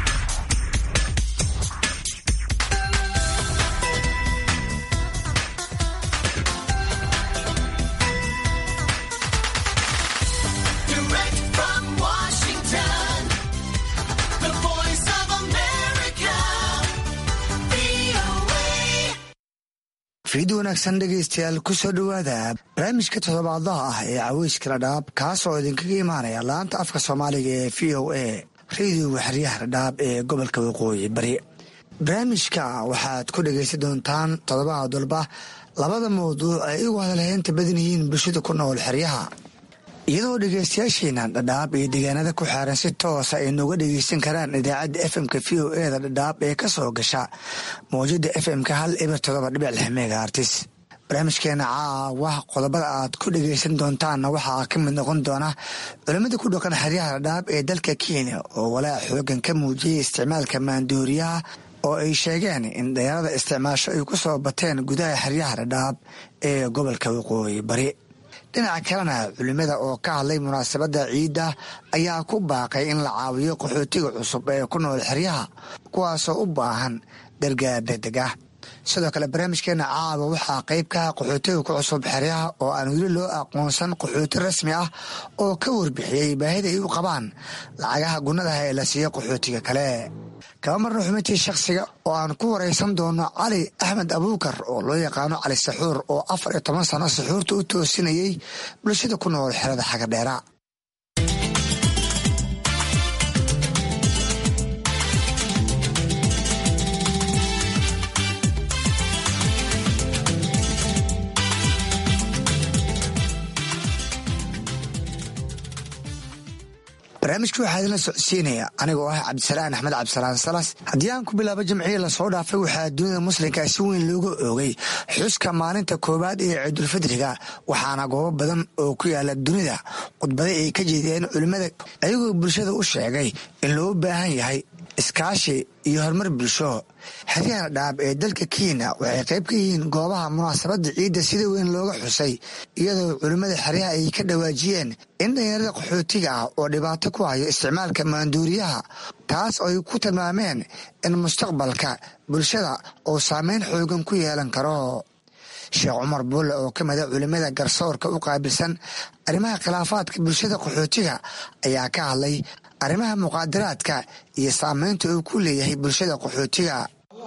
fiid wanaagsan dhegaystayaal ku soo dhowaada barnaamijka toddobaadlaha ah ee caweyska dhadhaab kaasoo idinkaga imaanaya laanta afka soomaaliga ee v o a rediyoga xeryaha dhadhaab ee gobolka waqooyi bari barnaamijka waxaad ku dhegaysan doontaan toddobaad walba labada mawduuc ay igu hadalheynta badan yihiin bulshada ku nool xeryaha iyadoo dhegaystayaasheena dhadhaab iyo deegaanada ku xeeran si toosa ay nooga dhegaysan karaan idaacadda fmka v o eda dhadhaab ee ka soo gasha mawjada fmka hal eber todoba dhibic lix meega artis barnaamijkeena caawa qodobada aad ku dhegaysan doontaanna waxaa ka mid noqon doona culimmada ku dhaqan xeryaha dhadhaab ee dalka kenya oo walaac xoogan ka muujiyey isticmaalka maandooriyaha oo ay sheegeen in dhalinyarada isticmaasho ay ku soo bateen gudaha xeryaha dhadhaab ee gobolka waqooyi bari dhinaca kalena culimada oo ka hadlay munaasabadda ciidda ayaa ku baaqay in la caawiyo qaxootiga cusub ee ku nool xeryaha kuwaasoo u baahan gargaar degdeg ah sidoo kale barnaamijkeena caawa waxaa qayb ka ah qaxootiga ku cusub xeryaha oo aan weli loo aqoonsan qaxooti rasmi ah oo ka warbixiyey baahida ay u qabaan lacagaha gunnadaha ee la siiyo qaxootiga kale kaba marna xubintii shakhsiga oo aan ku waraysan doono cali axmed abuukar oo loo yaqaano cali saxuur oo afar iyo toban sano saxuurta u toosinayey bulshada ku nool xerada xagadheera barnaamijka waxaa idinla socodsiinaya anigoo ah cabdisalaan axmed cabdisalaan salas haddii aan ku bilaabo jamciya lasoo dhaafay waxaa dunida muslimka si weyn looga oogay xuska maalinta koowaad ee ciidulfidriga waxaana goobo badan oo ku yaala dunida khudbada ay ka jeediyeen culimmada ayagoo bulshada u sheegay in loo baahan yahay iskaashi iyo horumar bulsho xeryaha dhaab ee dalka kenya waxay qayb ka yihiin goobaha munaasabadda ciidda sida weyn looga xusay iyadoo culimmada xeryaha ay ka dhawaajiyeen in dhalinyarada qaxootiga ah oo dhibaato ku hayo isticmaalka maanduuriyaha taas oo ay ku tilmaameen in mustaqbalka bulshada uu saameyn xoogan ku yeelan karo sheekh cumar buulle oo ka mida culimmada garsoorka u qaabilsan arrimaha khilaafaadka bulshada qaxootiga ayaa ka hadlay arrimaha muqaadaraadka iyo saameynta uu ku leeyahay bulshada qaxootiga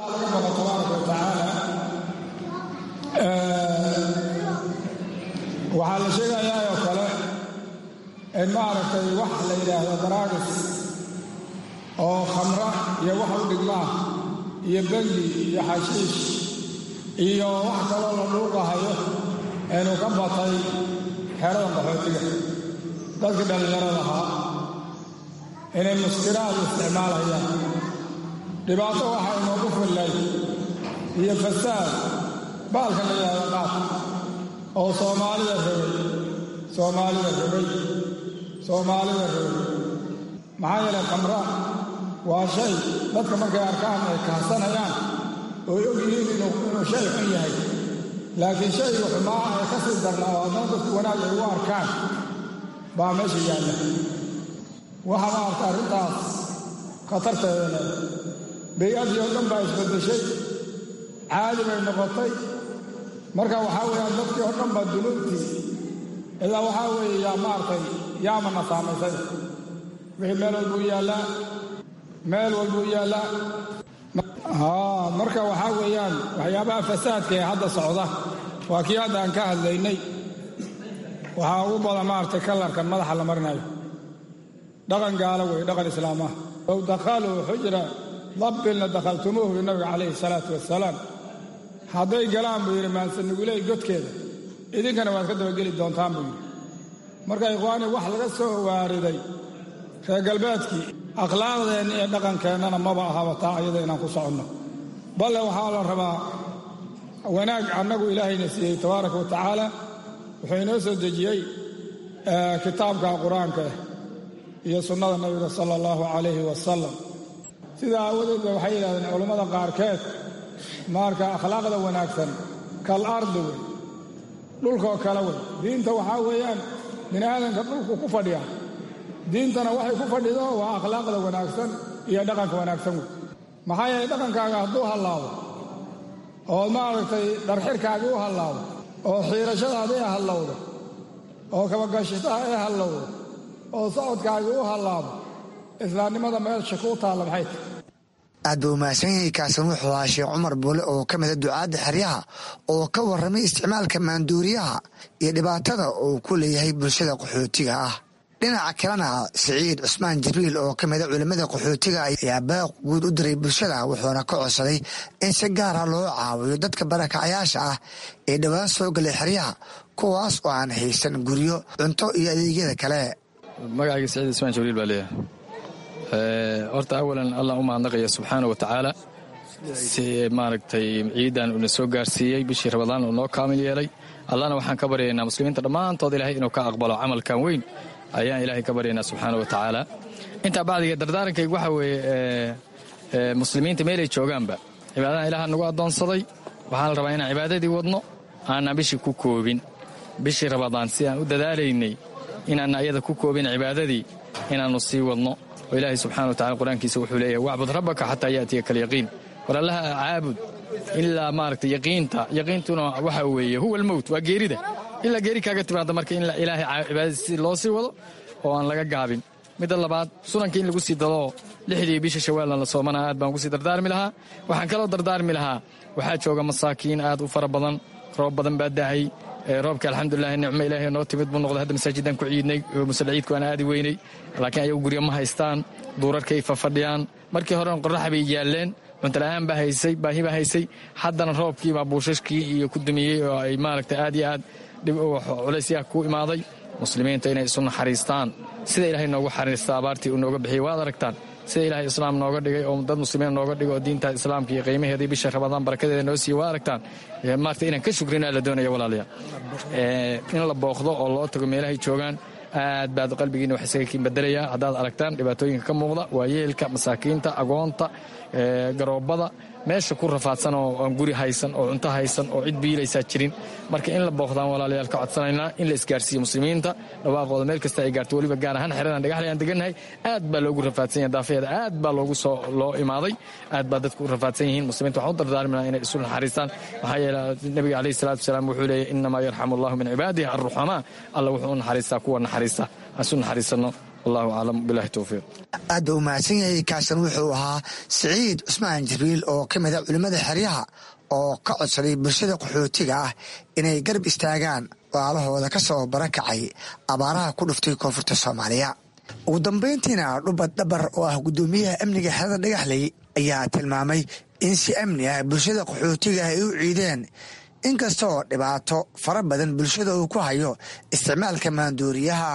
waxaa la sheegayaa oo kale in maaragtay wax la yidhaahdo daraagis oo khamra iyo wax u dhigmaa iyo bengi iyo xashiish iyo wax kaloo la dhuuqahayo inuu ka batay xeradan qaxootiga dadkii dhallinyarada ahaa inay muskiraad isticmaalayaan dhibaato waxaa inoogu fillay iyo fasaad baalka la yidhahdo qaad oo soomaalida rogay soomaalida rogay soomaalida rogay maxaa yeelay khamra waa shay dadka markay arkaan ay kahsanayaan ooy og yihiin inuu shay xun yahay laakiin shayga xumaa ay ka sii darnaa oo haddana dadku wanaag ay u arkaan baa meesha yaalla waxaa ma arta arrintaas khatarteeda leh bay-adii oo dhan baa isbaddeshay caadi bay noqotay marka waxaa weeyaan dadkii oo dhan baa dunuubtii ilaa waxaa weeye yaa maartay yaamana saamaysay wixii meel walbuu yaallaa meel walbuu yaallaa haa marka waxaa weeyaan waxyaabaha fasaadka ee hadda socda waa kii hadda aan ka hadlaynay waxaa ugu badan maaragtay kalarkan madaxa la marinayo dhaqan gaalo wey dhaqan islaam ah low dakhaluu xujra dabbilna dakhaltumuuhu bi nabiga calayhi salaatu wasalaam hadday galaan buu yidhi maansanuguley godkeeda idinkana waad ka dabageli doontaan buu yidhi marka ikhwaani wax laga soo waariday reer galbeedkii akhlaaqdeenna iyo dhaqankeennana maba ahaba taa ayada inaan ku soconno balle waxaa la rabaa wanaag annagu ilaahayna siiyey tabaaraka wa tacaala wuxuu inoo soo dejiyey kitaabka qur-aanka ah iyo sunnada nabiga sala allahu calayhi wasalam sidaa aawadeed ba waxay yidhahdeen culammada qaarkeed marka akhlaaqda wanaagsan kal ardi wey dhulkaoo kale wey diinta waxaa weeyaan bini aadanka dhulku ku fadhiya diintana waxay ku fadhido waa akhlaaqda wanaagsan iyo dhaqanka wanaagsan wey maxaa yeelay dhaqankaaga hadduu hallaabo oo maaragtay dharxirkaagii u hallaabo oo xiirashadaadii hallowdo oo kabagashitaha ee hallowdo oo socodkaagii u hallaabo islaamnimada meesha kuu taalla maxay tahy
aad buu umahadsan yahay kaasan wuxuu ahaa sheekh cumar buule oo ka mida ducaadda xeryaha oo ka warramay isticmaalka maanduuriyaha iyo dhibaatada uu ku leeyahay bulshada qaxootiga ah dhinaca kalena siciid cusmaan jibriil oo ka mida culimmada qaxootiga ayaa baaq guud u diray bulshada wuxuuna ka codsaday in si gaara loo caawiyo dadka barakacayaasha ah ee dhowaan soo galay xeryaha kuwaas oo aan haysan guryo cunto iyo adeegyada kale
magacayga siciid cusmaan jibriil baa leeyahay horta awalan allah u mahadnaqaya subxaana wa tacaala si maaragtay ciidan uuna soo gaarsiiyey bishii rabadaan uu noo kaamil yeelay allahna waxaan ka baryaynaa muslimiinta dhammaantood ilahay inuu ka aqbalo camalkan weyn ayaan ilaahay ka baryaynaa subxaana wa tacaala intaa bacdiga dardaarankayga waxa weeye muslimiinta meelay joogaanba cibaadadan ilaha nagu addoonsaday waxaa la rabaa inaan cibaadadii wadno aanaan bishii ku koobin bishii rabadaan si aan u dadaalaynay inaanna ayada ku koobin cibaadadii inaannu sii wadno oo ilaahay subxana wa tacala qur-aankiisa wuxuu leeyahay wacbud rabbaka xataa yaatiyaka alyaqiin war allaha caabud ilaa maaragtay yaqiinta yaqiintuna waxa weeye huwa almowt waa geerida ilaa geeri kaaga timaada marka in ilaahay cibaadadiisi loo sii wado oo aan laga gaabin midda labaad sunanka in lagu sii dadoo lixdii bisha shawaalna la soomana aad baan kusii dardaarmi lahaa waxaan kaloo dardaarmi lahaa waxaa jooga masaakiin aad u fara badan roob badan baa dahay roobka alxamdulilah nicmo ilaahay noo timid buu noqday hadda masaajidaan ku ciidnay musalla ciidku aan aadi weynay laakiin ayagu guryo ma haystaan duurarkay fafadhiyaan markii horena qorrax bay yaalleen cuntala'aan baa haysay baahi baa haysay haddana roobkiibaa buushashkii iyo ku dumiyey oo ay maaragtay aad iyo aad culaysyaha ku imaaday muslimiinta inay isu naxariistaan sida ilaahay noogu xariista abaartii uu nooga bixiyey waad aragtaan sida ilaahay islaam nooga dhigay oo dad muslimiin nooga dhigay oo diinta islaamka iyo qiimaheedii bisha rabadaan barakadeeda noo siiyey waa aragtaan maarta inaan ka shukrinaa la doonaya walaalayaa in la booqdo oo loo tago meelahay joogaan aad baad qalbigiina wax isaga kiin bedelayaa haddaad aragtaan dhibaatooyinka ka muuqda waa yeelka masaakiinta agoonta garoobada meesha ku rafaadsan oo aan guri haysan oo cunto haysan oo cid biilaysaa jirin marka in la booqdaan walaalayaal ka codsanaynaa in la isgaarsiiyo muslimiinta dhawaaqooda meel kasta ay gaarto weliba gaar ahaan xeradan dhagaxlay aan degannahay aad baa loogu rafaadsan yahay daafeeda aad baa loogu soo loo imaaday aad baa dadku u rafaadsan yihiin muslimiinta waxaan u dardaarminaa inay isu naxariistaan maxaa yeele nebiga calayhi salaatu wasalaam wuxuu leeyahy innamaa yarxamu allahu min cibaadihi alruxamaa alla wuxuu u naxariistaa kuwa naxariista aan isu naxariisanno wallahu aclam bilahi towfiiq
aad buu umahadsan yahay kaasan wuxuu ahaa siciid cusmaan jibriil oo ka mida culimmada xeryaha oo ka codsaday bulshada qaxootiga ah inay garab istaagaan waalahooda ka soo barakacay abaaraha ku dhuftay koonfurta soomaaliya ugu dambayntiina dhubad dhabar oo ah guddoomiyaha amniga xerada dhagaxley ayaa tilmaamay in si amni ah bulshada qaxootiga ah ay u ciideen inkastoo dhibaato fara badan bulshada uu ku hayo isticmaalka maanduuriyaha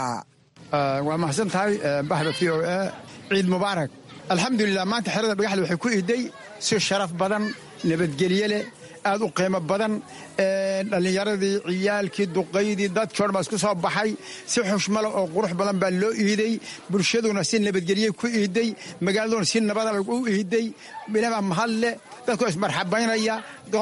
waa mahadsan tahay bahda v o a ciid mubaarak alxamdulilah maanta xerada dhagaxle waxay ku iiday si sharaf badan nabadgelye leh aad u qiimo badan dhallinyaradii ciyaalkii duqaydii dadkii o dhan baa isku soo baxay si xushmale oo qurux badan baa loo iiday bulshaduna si nabadgelye ku iiday magaaladuna si nabada u iiday bilabaa mahad leh dadkoo ismarxabaynaya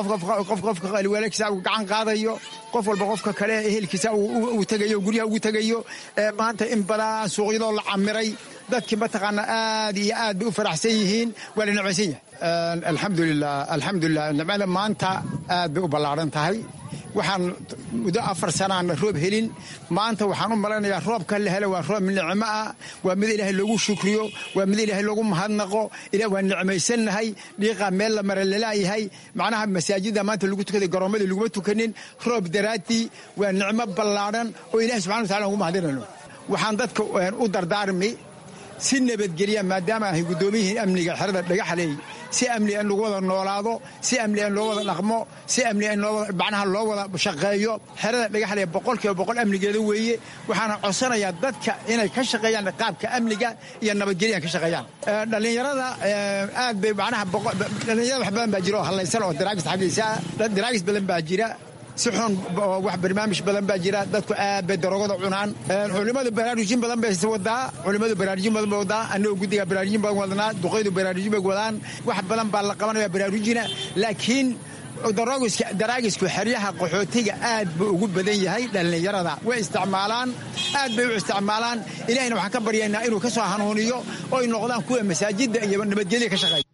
qofka waalkiisa uu gacan qaadayo qof walba qofka kale ehelkiisa uu tegayo guryaha ugu tegayo maanta in badan suuqyadoo la camiray dadkii mataqaana aad iyo aad bay u faraxsan yihiin waa la necbaysan yahay alxamdulilah alxamdulilah nimcada maanta aad bay u ballaaran tahay waxaan muddo afar sanaana roob helin maanta waxaan u malaynayaa roobka la helo waa roob nicmo ah waa mid ilaahay loogu shukriyo waa mid ilaahay loogu mahadnaqo ila waa nicmaysannahay dhiiqaa meel la mara lalaayahay macnaha masaajida maanta lagu tukaday garoomadii laguma tukanin roob daraaddii waa nicmo ballaadhan oo ilahay subxana watacala ugu mahadinayno waxaan dadka u dardaarmi si nabadgelya maadaama ahay guddoomiyihii amniga xerada dhagaxley si amni in lagu wada noolaado si amni in loo wada dhaqmo si amni in macnaha loo wada shaqeeyo xerada dhagaxle boqolkiiba boqol amnigeeda weeye waxaana codsanayaa dadka inay ka shaqeeyaan qaabka amniga iyo nabadgelya ka shaqeeyaan dhallinyarada aad bay macnaha dhallinyarada wax badan baa jira oo hallaysan oo daraagis xaggiisa daraagis badan baa jira si xun wax barnaamij badan baa jira dadku aad bay daroogada cunaan culimadu baraarujin badan bay wadaa culimadu baraarujin badan bay wadaa annagoo guddiga baraarujin badan wadnaa duqaydu baraarujin bay wadaan wax badan baa la qabanaya baraarujina laakiin daraagisku xeryaha qaxootiga aad buu ugu badan yahay dhallinyarada way isticmaalaan aad bay u isticmaalaan ilahayna waxaan ka baryaynaa inuu ka soo hanuuniyo oo ay noqdaan kuwa masaajidda iyo nabadgelya ka shaqeeya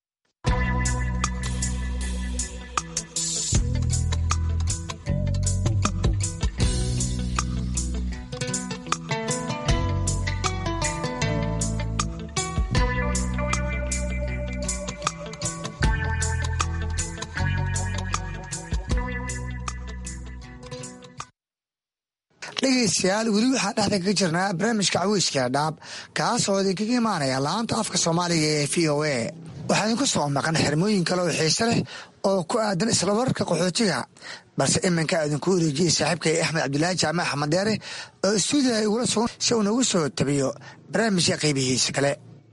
dhegaystayaal weli waxaa dhexda kaga jirnaa barnaamijka caweyska dhaab kaas oo idinkaga imaanaya laanta afka soomaaliga ee v o a waxaa idinku soo maqan xirmooyin kale oo xiise leh oo ku aadan islamarka qaxootiga balse iminka idinku wareejiyey saaxiibkay axmed cabdilaahi jaamac axmed deere oo istuudiga igula sugan si uu nagu soo tabiyo barnaamijka qaybihiisa kale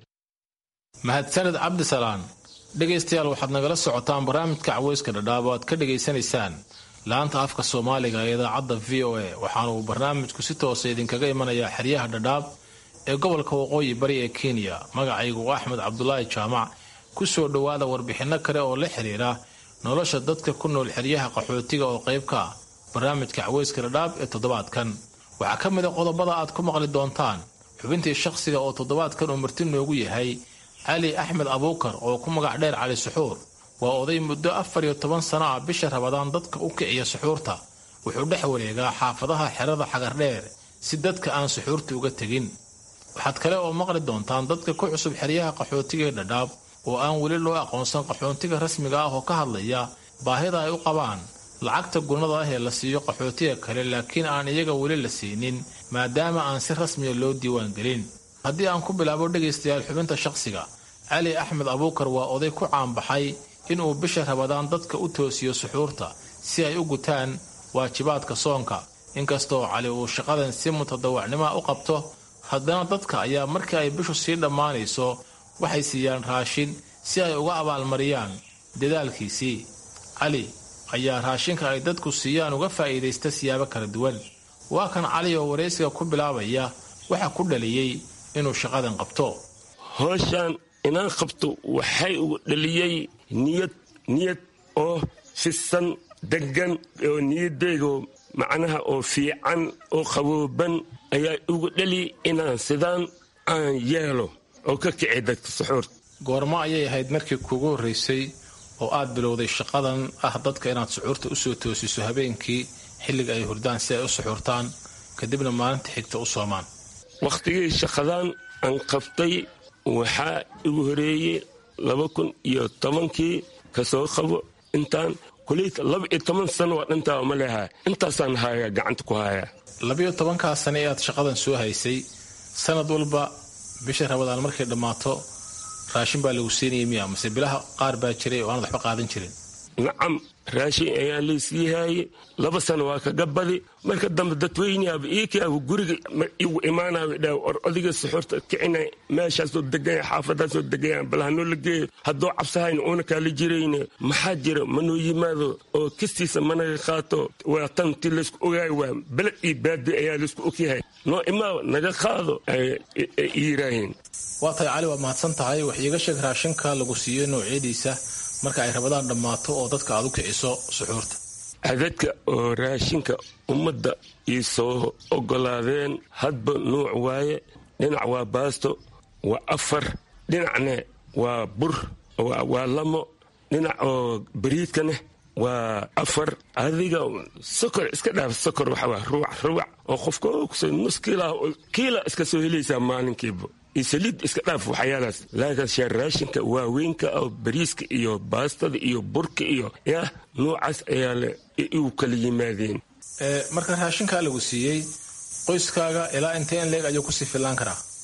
mahadsaned cabdisalaan dhegaystayaal waxaad nagala socotaan barnaamijka caweyska dhadhaab oo aad ka dhegaysanaysaan laanta afka soomaaliga ee idaacadda v o a waxaana uu barnaamijku si toosa idinkaga imanayaa xeryaha dhadhaab ee gobolka waqooyi bari ee kenya magacaygu axmed cabdulaahi jaamac ku soo dhowaada warbixinno kale oo la xiriira nolosha dadka ku nool xeryaha qaxootiga oo qayb ka ah barnaamijka caweyska dhadhaab ee toddobaadkan waxaa ka mid a qodobada aad ku maqli doontaan xubintii shakhsiga oo toddobaadkan uu marti noogu yahay cali axmed abuukar oo ku magac dheer cali suxuur waa oday muddo afar iyo toban sano ah bisha rabadaan dadka u kiciya suxuurta wuxuu dhex wareegaa xaafadaha xerada xagardheer si dadka aan suxuurta uga tegin waxaad kale oo maqli doontaan dadka ku cusub xeryaha qaxootiga ee dhadhaab oo aan weli loo aqoonsan qaxootiga rasmiga ah oo ka hadlaya baahida ay u qabaan lacagta gunnada ah ee la siiyo qaxootiga kale laakiin aan iyaga weli la siinin maadaama aan si rasmiya loo diiwaangelin haddii aan ku bilaabo dhegaystayaal xubinta shaqsiga cali axmed abuukar waa oday ku caanbaxay inuu bisha rabadaan dadka u toosiyo suxuurta si ay u gutaan waajibaadka soonka inkastoo cali uu shaqadan si mutadawacnimoa u qabto haddana dadka ayaa markii ay bishu sii dhammaanayso waxay siiyaan raashin si ay uga abaalmariyaan dadaalkiisii cali ayaa raashinka ay dadku siiyaan uga faa'iidaysta siyaabo kala duwan waa kan cali oo waraysiga ku bilaabaya waxa ku dhaliyey inuu shaqadan qabto
howshaan inaan qabto waxay ugu dhaliyey niyad niyad oo fisan deggan oo niyadeygo macnaha oo fiican oo qabooban ayaa ugu dhali inaan sidaan aan yeelo oo ka kici dadka suxuurta
goormo ayay ahayd markii kuugu horraysay oo aad bilowday shaqadan ah dadka inaad suxuurta u soo toosiso habeenkii xilliga ay hurdaan si ay u suxuurtaan kadibna maalinta xigta u soomaan
wakhtigii shaqadan aan qabtay waxaa igu horeeyey laba kun iyo tobankii ka soo qabo intaan kuleyta laba iyo toban sano waa dhantaa ma lehaa intaasaan hayaa gacanta ku hayaa
labiyo tobankaa sane ee aad shaqadan soo haysay sanad walba bisha rabadaan markay dhammaato raashin baa lagu siinayay miya mase bilaha qaar baa jiray oo aanad waxba qaadan jirin
nacam raashin ayaa laysii haayey laba sano waa kaga badi marka dambe dadweyneaba iikaaba guriga igu imaanaba dha or odiga suxuurta kicina meeshaasoo deganya xaafadaasoo degaya bal hanoo la geeyo hadduu cabsahayn uuna kaala jirayne maxaa jira manoo yimaado oo kistiisa managa qaato waa tan ti laysku ogaay waa beled iyo baadi ayaa laysku ogyahay noo imaaba naga qaado ay yiraahiin
waa tahay cali waa mahadsan tahay wax iiga sheeg raashinka lagu siiyo noocyadiisa marka ay rabadaan dhammaato oo dadka aad u kiciso suxuurta
cadadka oo raashinka ummadda ii soo oggolaadeen hadba nuuc waaye dhinac waa baasto waa afar dhinacne waa bur waa lamo dhinac oo bariidkaneh waa afar adiga sokor iska dhaaf sokor waxawaa ruwac ruwac oo qofka nus kiila kiila iska soo helaysaa maalinkiiba iyo saliid iska dhaaf waxyaalaas laakiin raashinka waaweynka oo bariiska iyo baastada iyo burka iyo yah nuucaas ayaa le igu kala yimaadeen
marka raashinkaa lagu siiyey qoyskaaga ilaa intee in leeg ayuu kusii fillaan karaa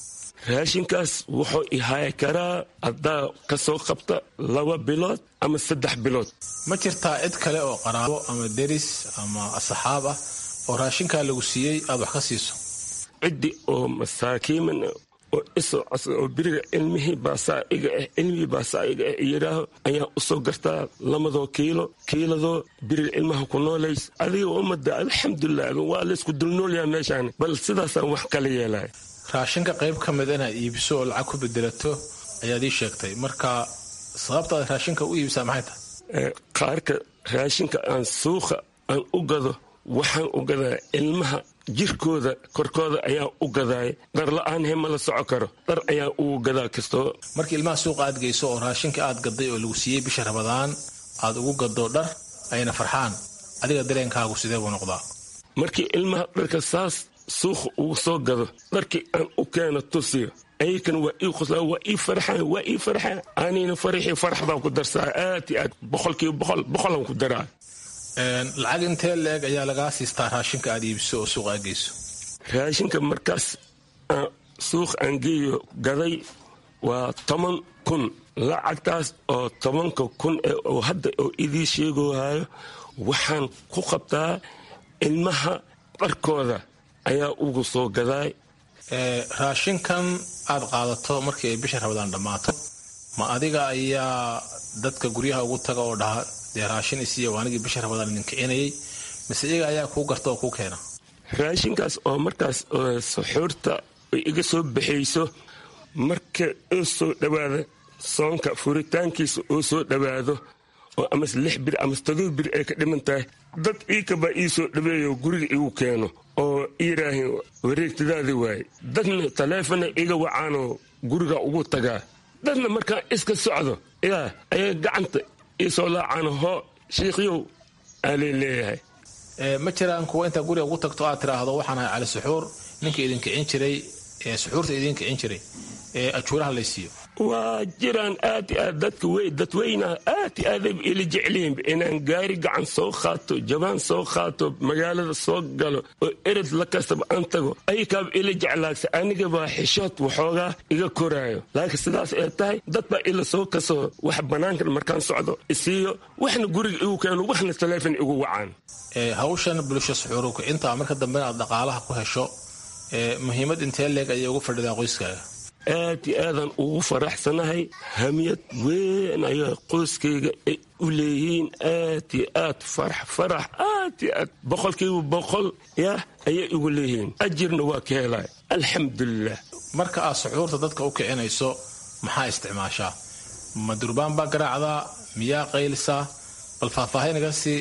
raashinkaas wuxuu ihaayi karaa haddaa ka soo qabta laba bilood ama saddex bilood
ma jirtaa cid kale oo qaraabo ama deris ama asxaab ah oo raashinkaa lagu siiyey aad wax ka siiso
ciddi oo masaakiiman oo isoo cos oo beriga cilmihii baasaa iga ah cilmihii baasaa iga ah yidhaaho ayaa usoo gartaa lamadoo kiilo kiiladoo beriga cilmaha ku noolays adiga ummadda alxamdulilah waa laysku dulnoolyaha meeshaan bal sidaasaan wax kala yeelaya
raashinka qayb ka mid inaad iibiso oo lacag ku bedelato ayaad ii sheegtay marka sababta aad raashinka u iibisaa maxay tahay
qaarka raashinka aan suuqa aan u gado waxaan u gadaa ilmaha jirkooda korkooda ayaa u gadaay dhar la-aan he ma la soco karo dhar ayaa ugu gadaa kastoo
markii ilmaha suuqa aad geyso oo raashinka aad gaday oo lagu siiyey bisha rabadaan aad ugu gado dhar ayna farxaan adiga dareenkaagu sidee buu noqdaa
markii ilmaha dharka saas suuqa ugu soo gado dharkii aan u keeno tusiyo ayakana waa ii qoslaa waa ii farxaan waa ii farxaan anina faraxii farax baan ku darsaa aad iyo aad boqolkiiba boqol boqolaan ku daraa
lacag intee leeg ayaa lagaa siistaa raashinka aad iibiso oo suuqa aad geyso
raashinka markaas suuq aan geeyo gaday waa toban kun lacagtaas oo tobanka kun oo hadda oo idii sheegohayo waxaan ku qabtaa ilmaha dharkooda ayaa ugu soo gadaay
raashinkan aad qaadato markii ay bisha rabadaan dhammaato ma adiga ayaa dadka guryaha ugu taga oo dhaha dee raashin isiiya anigii bisha rabadaan idin kicinayay mise iyaga ayaa kuu garta oo kuu keena
raashinkaas oo markaas suxuurta iga soo baxayso marka oo soo dhowaada soonka furitaankiisa oo soo dhowaado oo amase lix bir amase todoba bir ay ka dhiman tahay dad iikabaa ii soo dhaweeyo guriga igu keeno oo iiraahin wareegtadaadi waaye dadna taleefona iga wacaanoo guriga ugu tagaa dadna markaan iska socdo yaa ayaa gacanta iisoo laacaan hoo shiikhyow aalay leeyahay
ma jiraan kuwa intaa guriga ugu tagto aad tiraahdo waxaan ahay cali suxuur ninka idin kicin jiray ee suxuurta idin kicin jiray ee ajuuraha laysiiyo
waa jiraan aad i aad dadka wey dadweynaha aad i aadayba ila jeclihiinba inaan gaari gacan soo qaato jabaan soo qaato magaalada soo galo oo erad la kastaba aan tago ayakaaba ila jeclaagsa anigabaa xishood waxoogaa iga koraayo laakiin sidaas ay tahay dad baa ila soo kasoo wax bannaankan markaan socdo isiiyo waxna guriga igu keeno waxna taleefon igu wacaan
hawshan bulsho suxuuru kicinta marka dambena aad dhaqaalaha ku hesho muhiimad intee leeg ayay uga fadhidaa qoyskaaga
aad iyo aadaan ugu faraxsanahay hamiyad weyn ayaa qoyskayga ay u leeyihiin aad iyo aad farax farax aad iyo aad boqolkiiba boqol yah ayay igu leeyihiin ajirna waa ka helay alxamdulilah
marka aad suxuurta dadka u kicinayso maxaa isticmaashaa ma durbaan baa garaacdaa miyaa qaylisaa bal faahfaahinaga si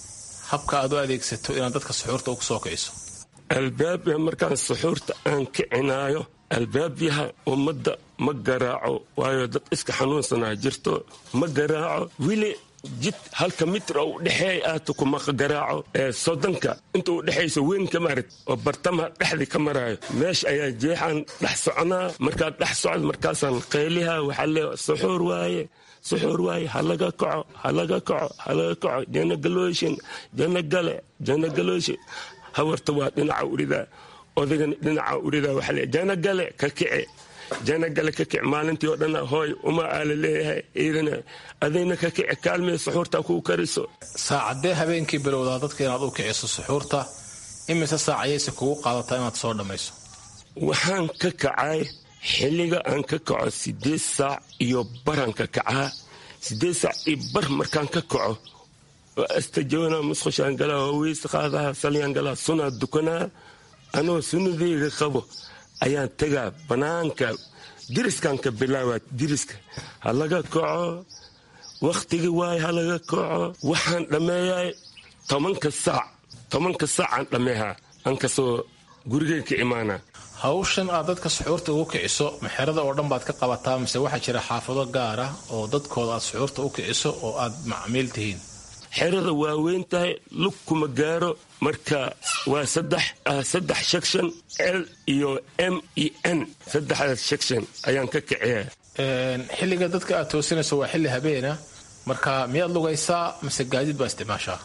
habka aad u adeegsato inaad dadka suxuurta ugu soo kiciso
albaabya markaan suxuurta aan kicinaayo albaabyaha ummadda ma garaaco waayo dad iska xanuunsanaa jirto ma garaaco weli jid halka mitir oo udhexeey aata kuma garaaco ee soddonka inta u dhexayso weyn ka marid oo bartamaha dhexdii ka maraayo meesha ayaa jeexaan dhex soconaa markaad dhex socdo markaasaan qayliha waxaa lee suxuur waaye suxuur waaye halaga kaco halaga kaco halaga kaco jana galooshin jana gale jana galooshin hawarta waa dhinaca uridaa odagana dhinaca uridaa waxaa lee jana gale ka kice jana gale ka kic maalintii oo dhan hooy uma aala leeyahay ciidana adayna ka kici kaalmee suxuurta kuu kariso
saacadee habeenkii bilowdaa dadka inaad u kiciso suxuurta imise saac ayayse kugu qaadataa inaad soo dhammayso
waxaan ka kacay xilliga aan ka kaco sideed saac iyo baraan ka kacaa sideed saac iyo bar markaan ka kaco oo astajoona musqushaan galaa oo weyse qaadaha salyaan galaa sunaa dukanaa anoo sunnadeyga qabo ayaan tegaa bannaanka diriskan ka bilaabaa diriska ha laga kaco wakhtigii waay ha laga kaco waxaan dhammeeyaa tobanka saac tobanka saacaan dhammeehaa aan kasoo gurigay ka imaanaa
hawshan aad dadka suxuurta ugu kiciso maxerada oo dhan baad ka qabataa mise waxaa jira xaafado gaar ah oo dadkooda aad suxuurta u kiciso oo aad macmiil tihiin
xerada waa weyn tahay lug kuma gaaro marka waa saddex saddex section l iyo m e n saddexdaas section ayaan ka kiciyaa
xilliga dadka aad toosinayso waa xilli habeena marka miyaad lugaysaa mise gaadiid baa isticmaashaa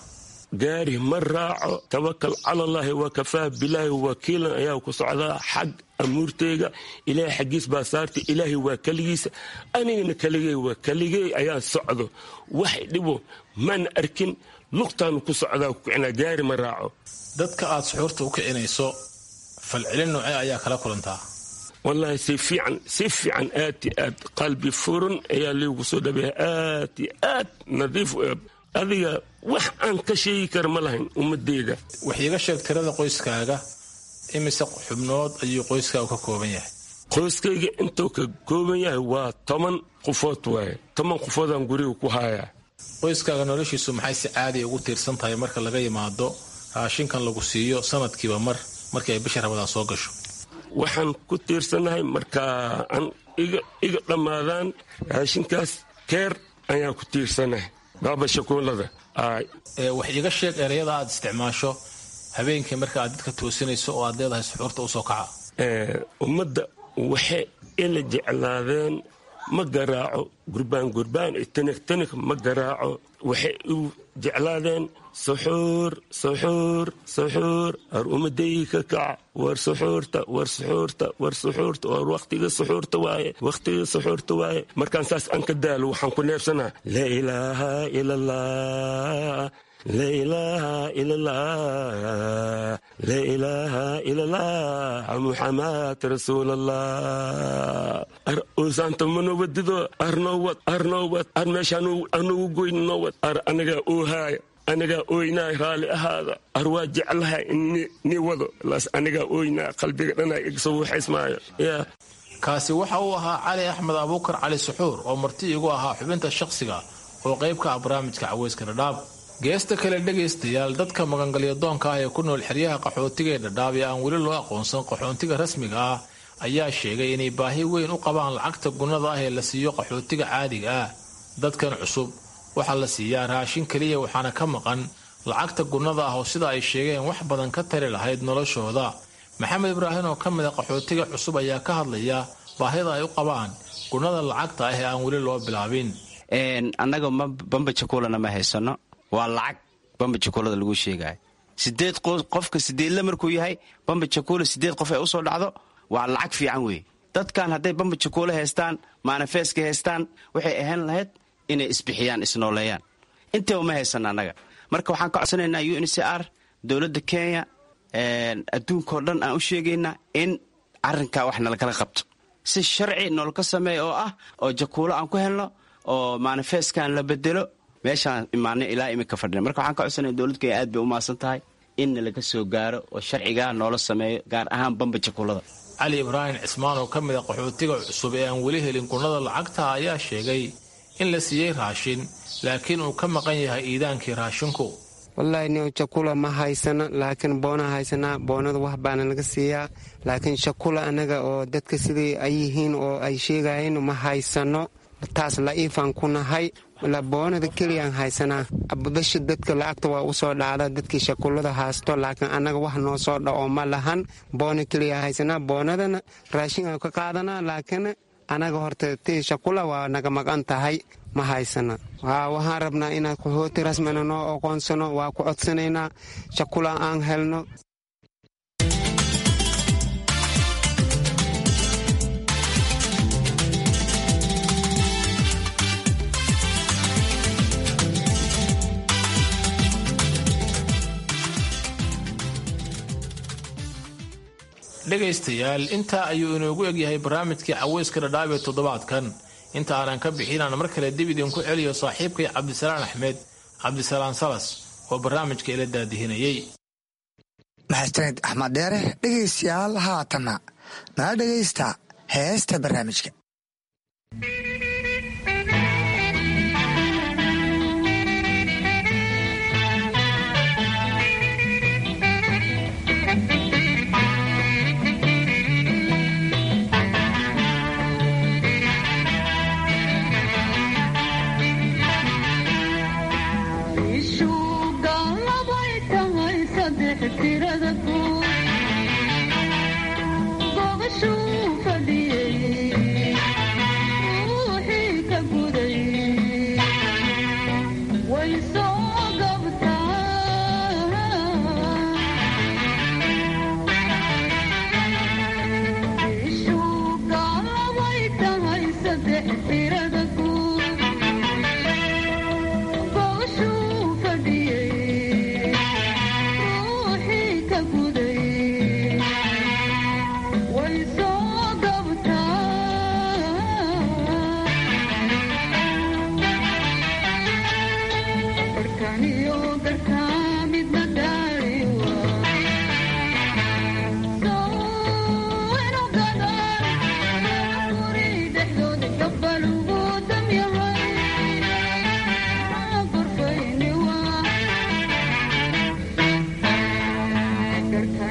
gaari ma raaco tawakal calallaahi wa kafaah bilaahi wakiilan ayaa ku socdaa xag amuurteyga ilaahay xaggiis baa saartay ilaahay waa keligiisa anigana keligey waa keligey ayaa socdo wax dhibo mana arkin lugtaanu ku socdaa kukicnaa gaari ma raaco
dadka aad suxuurta u kicinayso falcelin noocee ayaa kala kulantaa
wallaahi si fiican si fiican aad i aad qalbi furan ayaa liigu soo dhabeeya aad i aad nadiif adiga wax aan ka sheegi kara ma lahayn ummadeyda
wax iiga sheeg tirada qoyskaaga imise xubnood ayuu qoyskaagu ka kooban yahay
qoyskayga intuu ka kooban yahay waa toban qofood waaye toban qofoodaan guriga ku haayaa
qoyskaaga noloshiisu maxay si caadiya ugu tiirsan tahay marka laga yimaado raashinkan lagu siiyo sanadkiiba mar markii ay bisha rabadaan soo gasho
waxaan ku tiirsanahay markaa aan iga dhammaadaan raashinkaas keer ayaan ku tiirsanahay baaba shakuulada
wax iiga sheeg ereyada aad isticmaasho habeenkii marka aad dadka toosinayso oo aad leedahay suxuurta usoo kaca
ummadda waxay ila jeclaadeen ma garaaco gurbaan gurbaan tanig tanig ma garaaco waxay u jeclaadeen suxuur suxuur suxuur war ummadaygi ka kaca war suxuurta war suxuurta war suxuurta war wakhtiga suxuurta waaye wakhtiga suxuurta waaye markaan saas aan ka daalo waxaan ku neebsanaa laa ilaaha ila allah laa ilaaha ila allah laa ilaaha ila allah muxamad rasuul allah ar uusaanta manowadido arnowad arnowad ar meesha anugu goyn nowad ar anigaa oohaaya anigaa ooynaa raalli ahaada ar waa jeclaha ni wado laas anigaa ooynaa qalbiga dhanaa igsoo waxaysmaayo yaa
kaasi waxa uu ahaa cali axmed abuukar cali suxuur oo marti igu ahaa xubinta shakhsiga oo qayb ka ah barnaamijka caweyska dhadhaab geesta kale dhegaystayaal dadka magangalyadoonka ah ee ku nool xeryaha qaxootiga ee dhadhaab ee aan weli loo aqoonsan qaxoontiga rasmiga ah ayaa sheegay inay baahi weyn u qabaan lacagta gunnada ah ee la siiyo qaxootiga caadiga ah dadkan cusub waxaa la siiyaa raashin keliya waxaana ka maqan lacagta gunnada ah oo sida ay sheegeen wax badan ka tari lahayd noloshooda maxamed ibraahim oo ka mid a qaxootiga cusub ayaa ka hadlaya baahida ay u qabaan gunnada lacagta ah ee aan weli loo bilaabin
annaga bamba jakuulana ma haysano waa lacag bamba jakuulada lagu sheegayo sideed qofka sideedle markuu yahay bamba jakuula sideed qof ay usoo dhacdo waa lacag fiican weeye dadkan hadday bamba jakuula haystaan maanafeeska haystaan waxay ahaan lahayd inay isbixiyaan isnooleeyaan intaba ma haysano annaga marka waxaan ka codsanaynaa u n c r dowladda kenya adduunkao dhan aan u sheegaynaa in arrinkaa wax nalakala qabto si sharci noolka sameeya oo ah oo jakuulo aan ku helno oo maanifeeskan la bedelo meeshaan imaanay ilaa imika fadhina marka waxaan ka codsanaya dowladda kenya aad bay u maadsan tahay inna laga soo gaaro oo sharcigaa noola sameeyo gaar ahaan bamba jakuulada
cali ibraahim cismaan oo ka mid a qaxootiga cusub ee aan weli helin gunnada lacagta ayaa sheegay in la siiyey raashin laakiin uu ka maqan yahay iidaankii raashinku
wallaahi ni jakula ma haysano laakiin boona haysanaa boonada wax baana laga siiyaa laakiin shakula annaga oo dadka sidai ay yihiin oo ay sheegayeen ma haysano taas la'iifaan ku nahay boonada keliyaan haysanaa abudasha dadka lacagta waa usoo dhacda dadkii shakulada haysto laakiin annaga wax noo soo dhaco ma lahan boona keliya haysanaa boonadana raashin aan ka qaadanaa laakiin annaga horta ti shakula waa naga maqan tahay ma haysana waxaan rabnaa inaan qaxooti rasmina noo aqoonsano waa ku codsanaynaa shakula aan helno
dhegaystayaal intaa ayuu inoogu egyahay barnaamijkii caweyska dhadhaab ee toddobaadkan inta aanan ka bixinaan mar kale dib idinku celiyo saaxiibkay cabdisalaan axmed cabdisalaan salas oo barnaamijka ila daadihinayey
mahadsaned axmed dheere dhegaystayaal haatanna nala dhegaysta heesta barnaamijka
way soo gabtaa Thank you.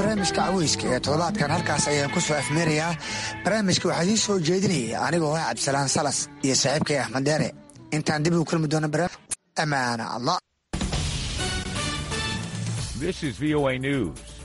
barnaamijka caweyska ee toddobaadkan halkaas ayaan ku soo afmeerayaa barnaamijka waxaa idiin soo jeedinayay anigoo ah cabdisalaan salas iyo saaxiibkay axmed deere intaan dib ugu kulmi doono barnaamij amaana allah
This is VOA News.